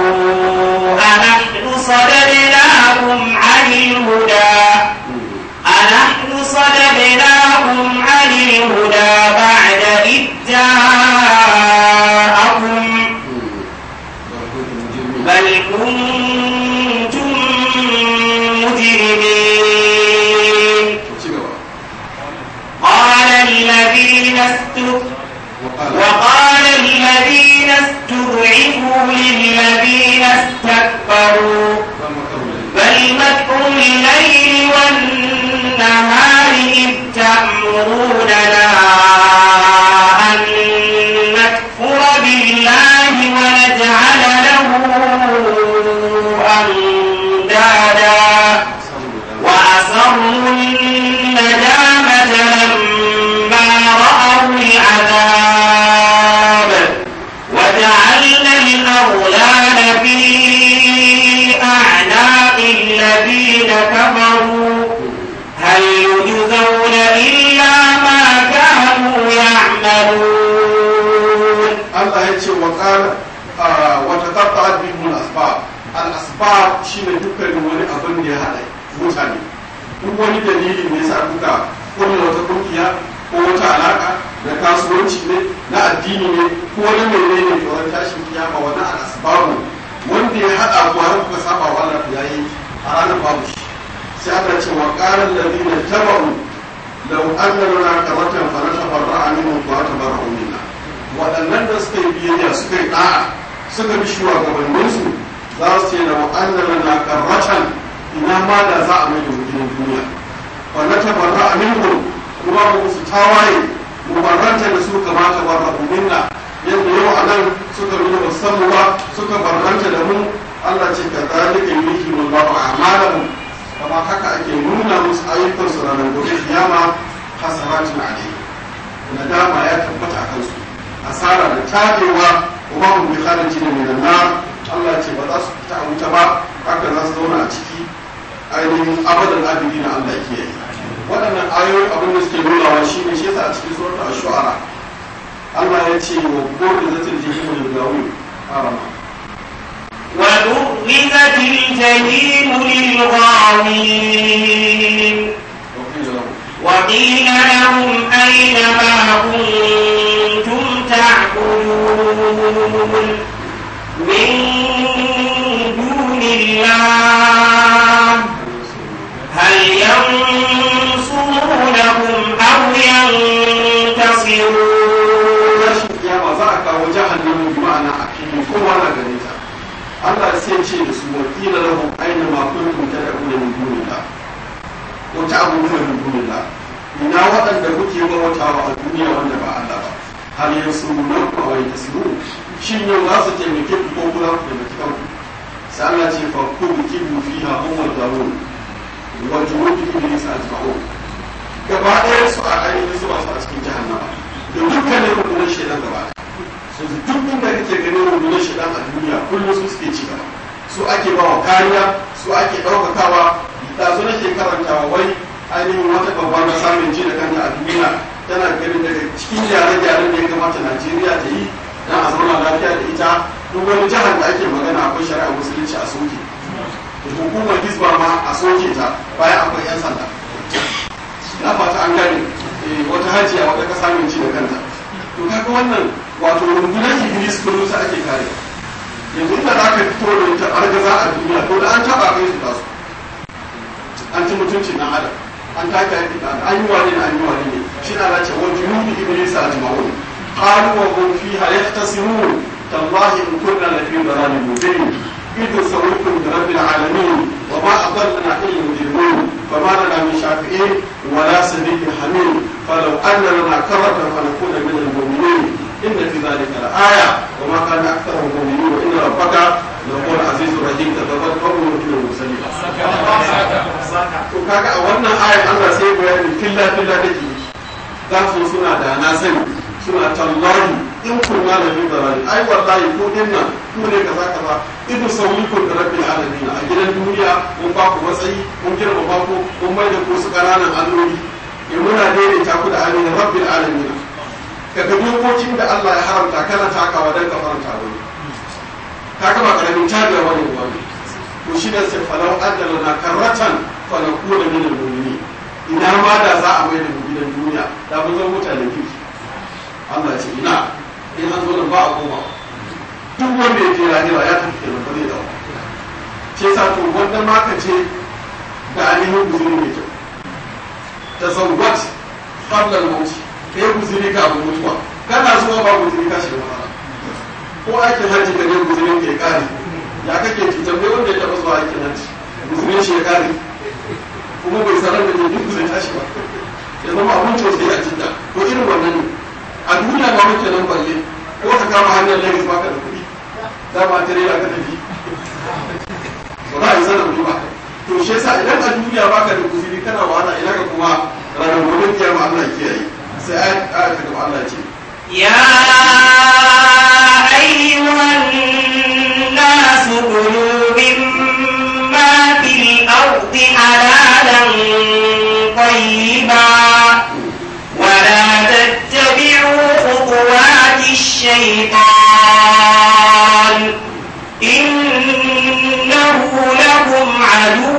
أنحن صددناكم عن الهدى أنحن صددناكم عن الهدى بعد إذ جاءكم بل كنتم مجرمين قال الذين استكبروا وقال الذين استضعفوا للذين استكبروا بل مكر الليل والنهار إذ تأمروننا أن نكفر بالله ونجعل له أندادا وأسروا الندامة لما رأوا العذاب وجعلنا الأغلال في أعناق الذين كفروا هل يجزون إلا ما كانوا يعملون Allah ya ce wa ƙara wata tattara bihun asbab al-asbab shine dukkanin wani abin da ya haɗa mutane duk wani dalili ne yasa kuka kulle wata kungiya ko wata alaka na kasuwanci ne na addini ne ko wani mene ne to ran tashin kiyama wani al-asbabu wanda ya haɗa ku har kuka saba wa Allah ya yi a ranar babu shi sai aka ce wa ƙarar ladina tabaru law anna lana karatan fa natabarra'a minhum wa tabarra'u minna waɗannan da suka yi biyayya suka yi ɗa'a suka bi shugabanninsu za su ce da wa'annan na karratan ina ma da za a mai da mutumin duniya wanda ta barra a minhu kuma mu su tawaye mu barranta da su kama ta barra minna yadda yau a nan suka nuna musamman ba suka barranta da mu Allah ce ka zalika yuhi wallahu a'malahum kama haka ake nuna musu ayyukansu ranar gobe kiyama hasaratin alayhi nadama ya tabbata a kansu asara da tabewa kuma mun bi khariji ne min nar Allah ce ba za su fita a wuta ba haka za su zauna a ciki ainihin abadan abidi na Allah ke yi waɗannan ayoyi abin da suke nunawa shi ne shi yasa a cikin suratul ash-shu'ara Allah ya ce wa qul zatil jahim lil gawin arama وبرزت الجحيم للغاوين وقيل لهم أين ما كنتم تعبدون من دون الله هل ينصرونكم أو ينتصرون rashin kiyama za a kawo jahannamu bi ma'ana a fili kowa na gare ta Allah sai ce da su wa qila lahum aina ma kuntum tad'una min dunillah wa ta'buduna min dunillah ina waɗanda kuke bautawa a duniya wanda ba Allah ba hal yansurunakum aw yantasiru shin yau za su taimake ku ko kuma ku taimaki kanku sai Allah ce fa kubu kibu fiha umar darun wa junubi iblis ajma'un gaba ɗaya su a ainihin zuwa su a cikin jahannama da dukkanin rundunar shaidan gaba su duk inda kake ganin rundunar shaidan a duniya kullum su suke ci gaba su ake ba wa kariya su ake ɗaukakawa da su nake karantawa wai ainihin wata babbar na samun ji da kanta a duniya tana ganin daga cikin gyare-gyaren da ya kamata najeriya ta yi don a zauna lafiya da ita duk wani jihar da ake magana akwai shari'a musulunci a soke hukumar hisba ma a soke ta bayan akwai 'yan sanda na fata an gane wata hajiya wata kasa mai ci da kanta to kaga wannan wato rundunar iblis kullum sa ake kare yanzu inda za ka fito da ita argaza a duniya to da an taba kai su tasu an ci mutuncin nan adam an take haƙi da an yi wani na an yi wani ne shi na zace wa junubi iblis a jima'un qalu wa hum fiha yahtasimun tallahi in kunna la fi dhalalin mubin إذ سويكم برب العالمين وما أضلنا إلا المجرمون فما لنا من شافعين ولا صديق حميم فلو أن لنا كرة فنكون من المؤمنين إن في ذلك لآية وما كان أكثرهم مؤمنين وإن ربك لهو العزيز الرحيم تتبت قوم من المرسلين. to kaga a wannan ayar Allah sai bayani filla filla take za su suna da na sani suna tallahi in kunna da min darari ai wallahi ko dinnan ku ne kaza kaza idu sauyikum da rabbil alamin a gidan duniya mun ba ku matsayi mun girma ba ku mun mai da ku su kananan alloli in muna daidaita ku da amin rabbil alamin kaga dokokin da Allah ya haramta kana takawa dan ka faranta wani ka ga ba karamin tabiya wani wani to shi da sai falau adala na karratan fa nakuna min al-mu'minin ina ma da za a mai da mu gidan duniya da mun zama mutanen kirki Allah ce ina in an zo da ba a koma duk wanda ya je lahira ya tafi kenan ba zai dawo ce sa to wanda ma ka ce da ainihin guzuri mai kyau tazawwat qabla al-maut kai guzuri ka abu mutuwa kana zuwa ba guzuri ka shiga matsala ko aikin hajji ka je guzurin ke kare ya kake cutar ne wanda ya taɓa zuwa aikin hajji guzurin shi ya kare kuma bai sanar da duk zai tashi ba ya zama abin sosai a jinta ko irin wannan ne a duniya ba muke nan balle ko ka kama hanyar lagos baka da kuɗi da ma tare da ka tafi ba za a yi sanar ba to shi yasa idan a duniya baka da kuzuri kana wahala ina ka kuma ranar gobe kiyama Allah ya kiyaye sai ayat ta gaba Allah ce يا أيها الناس كلوا مما في الأرض حلالا طيبا ولا تتبعوا خطوات الشيطان إنه لكم عدو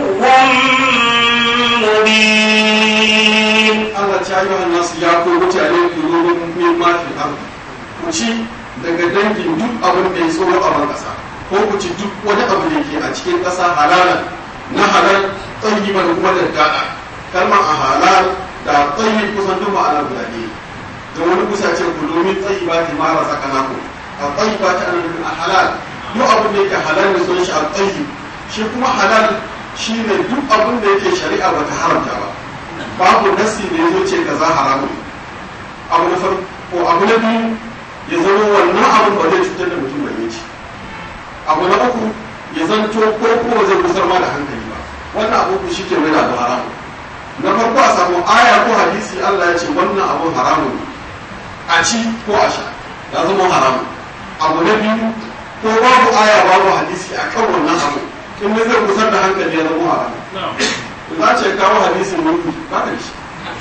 مبين Allah ta yi wa nasu ya ko mutane kurorin min mafi ardi ku ci daga dangin duk abin da ya tsoro a ban ƙasa ko ku ci duk wani abu da ke a cikin ƙasa halalan na halal tsayiban kuma da daɗa kalmar a halal da tsayi kusan duk ma'ana guda ne da wani kusa ce ku domin tsayi ba ta mara sakana ku a tsayi ba ta anan a halal duk abin da yake halal ne sun shi a tsayi shi kuma halal shi ne duk abin da yake shari'a ba ta haramta ba babu nasi da ya zo ce kaza haramun abu na farko abu na biyu ya zama wannan abin ba zai cutar da mutum bai ci abu na uku ya zanto ko kuma zai kusar ma da hankali ba wannan abu ku shi ke mai da abu haramun na farko a samu aya ko hadisi Allah ya ce wannan abun haramun a ci ko a sha ya zama haramun abu na biyu ko babu aya babu hadisi a kan wannan abu in zai kusar da hankali ya zama haramun za ce kawo hadisin wuri ba ka da shi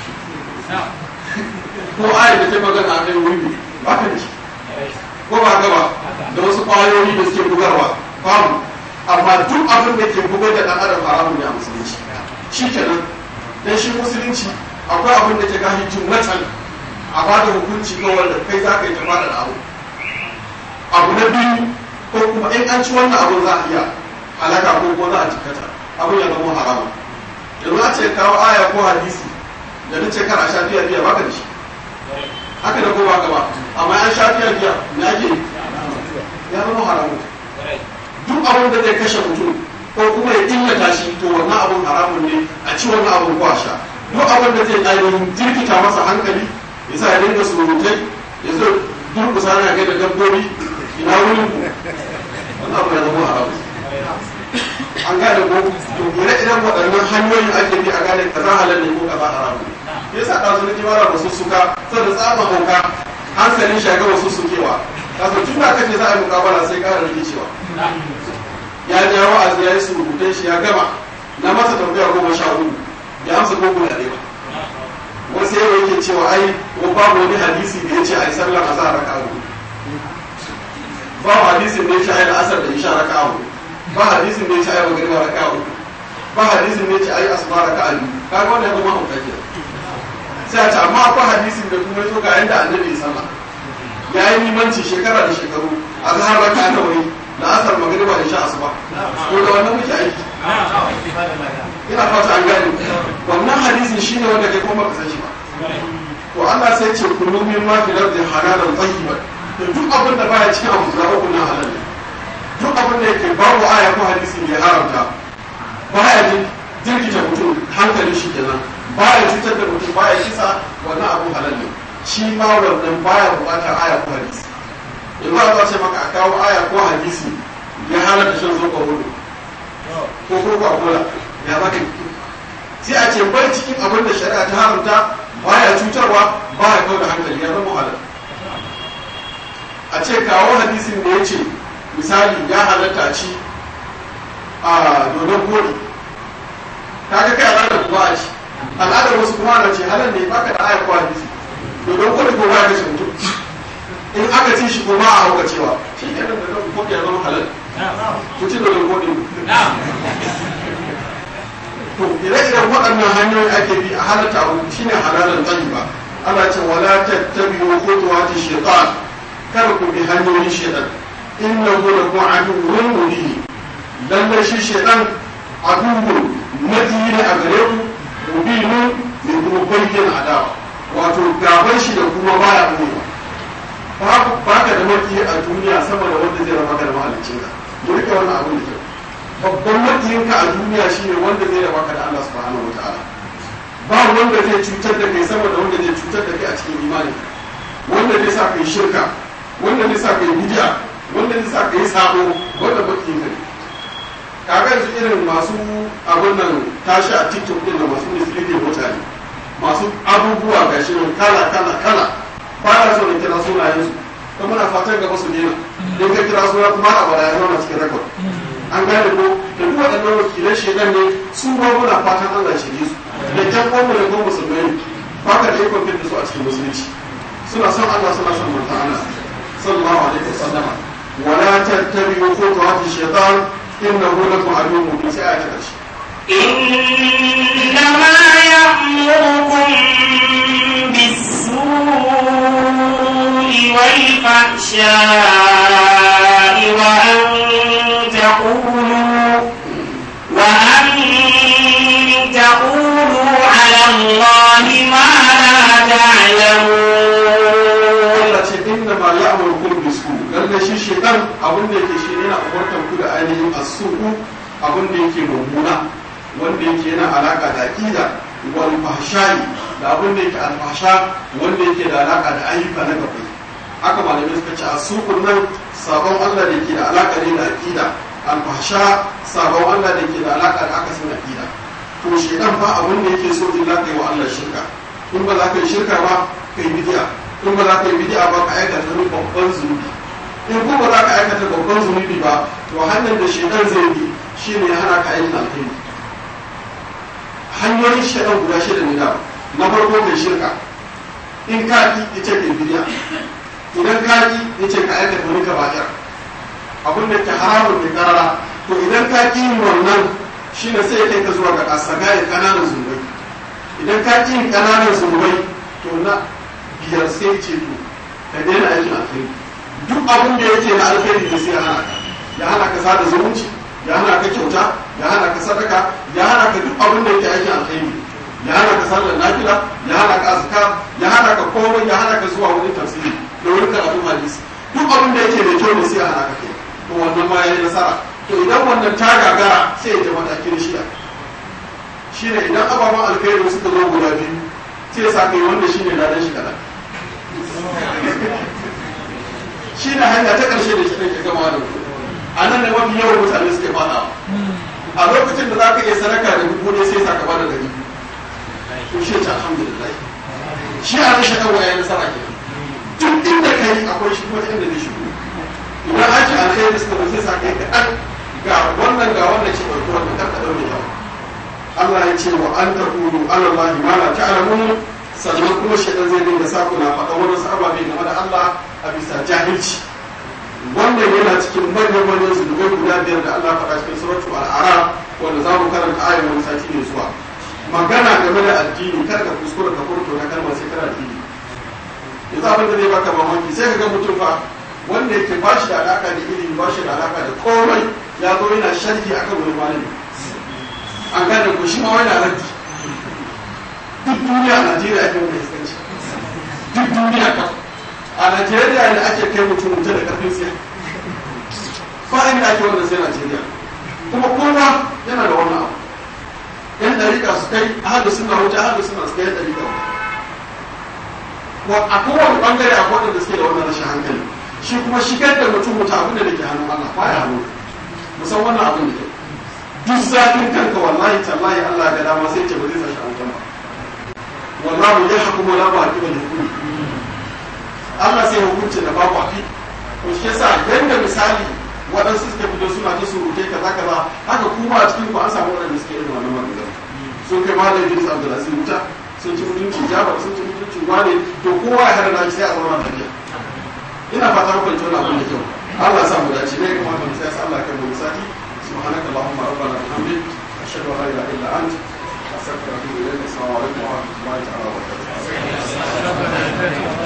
ko ayat da ta magana a kan wuri ba ka da shi ko ba gaba da wasu kwayoyi da suke bugarwa babu amma duk abin da ke bugar da ɗan adam haramun ne a musulunci shi kenan dan shi musulunci akwai abin da ke gashi jumlatan a ba da hukunci ga wanda kai za ka yi ta da abu abu na biyu ko kuma in an ci wannan abin za a iya halaka ko ko za a jikata abin ya zama haramun yanzu a ce kawo aya ko hadisi da na ce kana sha biya biya baka da shi haka da ko baka ba amma an sha biya biya me ake ya zama haramun duk abin da zai kashe mutum ko kuma ya illata shi to wannan abun haramun ne a ci wannan abun ko a sha duk abin da zai ainihin jirkita masa hankali ya sa ya dinga surutai ya zo durkusa na ga da dabbobi ina wurin ku wannan abu ya zama haramun an gane ko to ire-iren waɗannan hanyoyin ake bi a gane kaza halal ne ko kaza haram ne yasa ɗazu na jimara ba su suka saboda tsaba hauka hankalin shi ya gama su sukewa kasu tun da aka ce za a yi mukabala sai ƙara rikicewa ya ja wa'azi ya yi surutai shi ya gama na masa tambaya goma sha hudu ya amsa ko guda ɗaya wasu yau yake cewa ai ko babu wani hadisi da ya ce a yi sallar azhar raka'a hudu ba hadisin da ya ce a yi asar da isha raka'a hudu ba hadisin da ya ce a yi magariba raka'a hudu ba hadisin da ya ce a yi asuba raka'a biyu kaga wannan ya zama hauka ke sai a ce amma akwai hadisin da kuma ya zo ga yanda annabi ya sallah ya yi limanci shekara da shekaru a zahar raka'a nawa ne da asar magariba isha asuba ko da wannan muke aiki ina fata an gane wannan hadisin shine wanda kai kuma ka san shi ba to Allah sai ce kullu min ma fil ardi halalan tayyiban to duk abin da baya cikin abu da uku na halal ne duk abin da yake babu aya ko hadisi da ya haramta baya jin jirgita mutum hankalin shi kenan baya cutar da mutum baya kisa wannan abu halal ne shi ma wannan baya bukatar aya ko hadisi in ba za ce maka a kawo aya ko hadisi ya halatta shan zoɓa hudu ko ko a kula ya zaka sai a ce bai cikin abin da shari'a ta haramta baya cutarwa baya kawo da hankali ya zama halal a ce kawo hadisin da ya ce misali ya halatta ci a dodon kodi kaga kai al'adar kuma a ci al'adar wasu kuma na ce halal ne baka da aya ko hadisi dodon kodi ko baya kashe mutum in aka ci shi kuma a hauka cewa shi ne da dodon kodi ya zama halal ku ci dodon kodi to ire-iren waɗannan hanyoyi ake bi a halatta abu shine halalan tsayi ba Allah ce wala tattabi'u khutuwati shaytan kar ku bi hanyoyin shaytan innahu lakum aduwwun mubin lalle shi shaytan aduwwun madiyi ne a gare ku mubinu mai kuma bayyana adawa wato gaban shi da kuma baya ɓoyewa babu baka da maki a duniya sama da wanda zai raba ka da mahaliccinka mu rike wannan abin da kyau babban makiyinka a duniya shine wanda zai raba ka da Allah subhanahu wataala ba wanda zai cutar da kai sama da wanda zai cutar da kai a cikin imani wanda zai sa kai shirka wanda zai sa kai bid'a wanda zai sa kai sabo wanda makiyinka ne kaga yanzu irin masu abin nan tashi a TikTok din da masu misleading mutane masu abubuwa gashi nan kala kala kala ba na so na kira sunayen su kuma muna fatan gaba su daina in ka kira suna kuma a bada ya zauna cikin rekod an gane ko da duk waɗannan wakilan shedan ne su ba muna fatan Allah shirye su da kyan kwanmu da kuma musulmai ba ka da ikon fitin su a cikin musulunci suna son Allah suna son manzon Allah sallallahu alaihi wasallam wala tattabi'u khutuwati shaytan innahu lakum aduwwun mubin sai a ta karshe إنما يأمركم بالسوء والفحشاء وأن تقولوا وأن تقولوا على الله ما لا تعلمون Allah ce inna ma ya'murukum bisu lalle shi shedan abin da yake shi ne yana umartar ku da ainihin as-su'u abin da yake mummuna wanda yake yana alaka da aqida wal fahsha'i da abin da yake alfasha wanda yake da alaka da ayyuka na gaba haka malamai suka ce as-su'u nan sabon Allah da yake da alaka ne da aqida alfasha sabon Allah da yake da alaka da akasin aqida to shedan ba abin da yake so illa kai wa Allah shirka in ba za ka yi shirka ba kai bid'a in ba za ka yi bid'a ba ka aikata wani babban zunubi in ko ba za ka aikata babban zunubi ba to hanyar da shedan zai bi shine ya hana ka aikin alheri hanyoyin shedan guda shida ne da na farko kai shirka in ka ki yace kai bid'a idan ka ki yace ka aikata wani kaba'ir abin da ke haramun ne karara to idan ka ki yin wannan shine sai ya kai ka zuwa ga asagaya kananan zunubai idan ka ki yin kananan zunubai to na biyar sai ce to ka daina aikin alheri duk abin da yake na alheri da sai ya hana ka ya hana ka sada zumunci ya hana ka kyauta ya hana ka sadaka ya hana ka duk abin da yake aikin alheri ya hana ka sallar nafila ya hana ka azkar ya hana ka komai ya hana ka zuwa wurin tafsiri da wurin karatun hadisi duk abin da yake da kyau ne sai ya hana ka kai to wannan ma yayi nasara to idan wannan ta gagara sai ya ji matakin shiya shine idan ababen alheri suka zo guda biyu sai sa kai wanda shi ne ladan shi kaɗan shi ne hanya ta ƙarshe da shi ke gama da a nan ne mafi yawan mutane suke fada a lokacin da za ka iya sadaka da dubu ne sai saka bada dari to shi ce alhamdulillah shi a rashin ɗan waye nasara ke duk inda ka yi akwai shi kuma inda zai shigo idan ake alkhairi suka zo sai saka yi kaɗan ga wannan ga wannan ce ɗauki wannan karka ɗaure yawa Allah ya ce wa an ta kulu alallahi ma la ta'lamun sannan kuma shaitan zai dinga sa kuna faɗa wani ababe game da Allah a bisa jahilci wannan yana cikin manyan manyan zunubai guda biyar da Allah faɗa cikin suratu al'ara wanda za mu karanta ayin wani sati ne zuwa magana game da addini kar ka kuskura ka furto na kalmar sai kana addini yanzu abin da zai baka mamaki sai ka ga mutum fa wanda yake ba shi da alaka da ilimi ba shi da alaka da komai ya zo yana sharhi akan wani malami an gane ko shi ma wani raddi duk duniya a Najeriya ake wani iskanci duk duniya kawai a najeriya ne ake kai mutum wuta da karfin siya ba inda ake wanda sai najeriya kuma kowa yana da wannan abu yan dariƙa su kai ahadu suna wuta ahadu suna su kai yan dariƙa ko a kowane bangare a kowane da suke da wannan rashin hankali shi kuma shigar da mutum wuta abin da ke hannun allah ba ya hannu musan wannan abin da ke duk zafin kanka wallahi tallahi allah ga dama sai ce ba zai sashi a wutan ba wallahu ya hukumu la ba kiba hukumi Allah sai hukunci da babu afi to shi yasa yanda misali waɗansu suke fito suna ta surutai kaza kaza haka kuma a cikin ku an samu waɗanda suke irin wannan magana sun kai malam Idris Abdulaziz wuta sun ci mutunci Jafar sun ci mutunci wane to kowa ya hada sai a zauna lafiya ina fata muku ji wannan abin da kyau Allah ya sa mu dace ne kuma mu sai Allah kai mu sati subhanaka allahumma rabbana bihamdik ashhadu an la ilaha illa anta astaghfiruka wa atubu ilayk assalamu alaikum wa rahmatullahi ta'ala wa barakatuh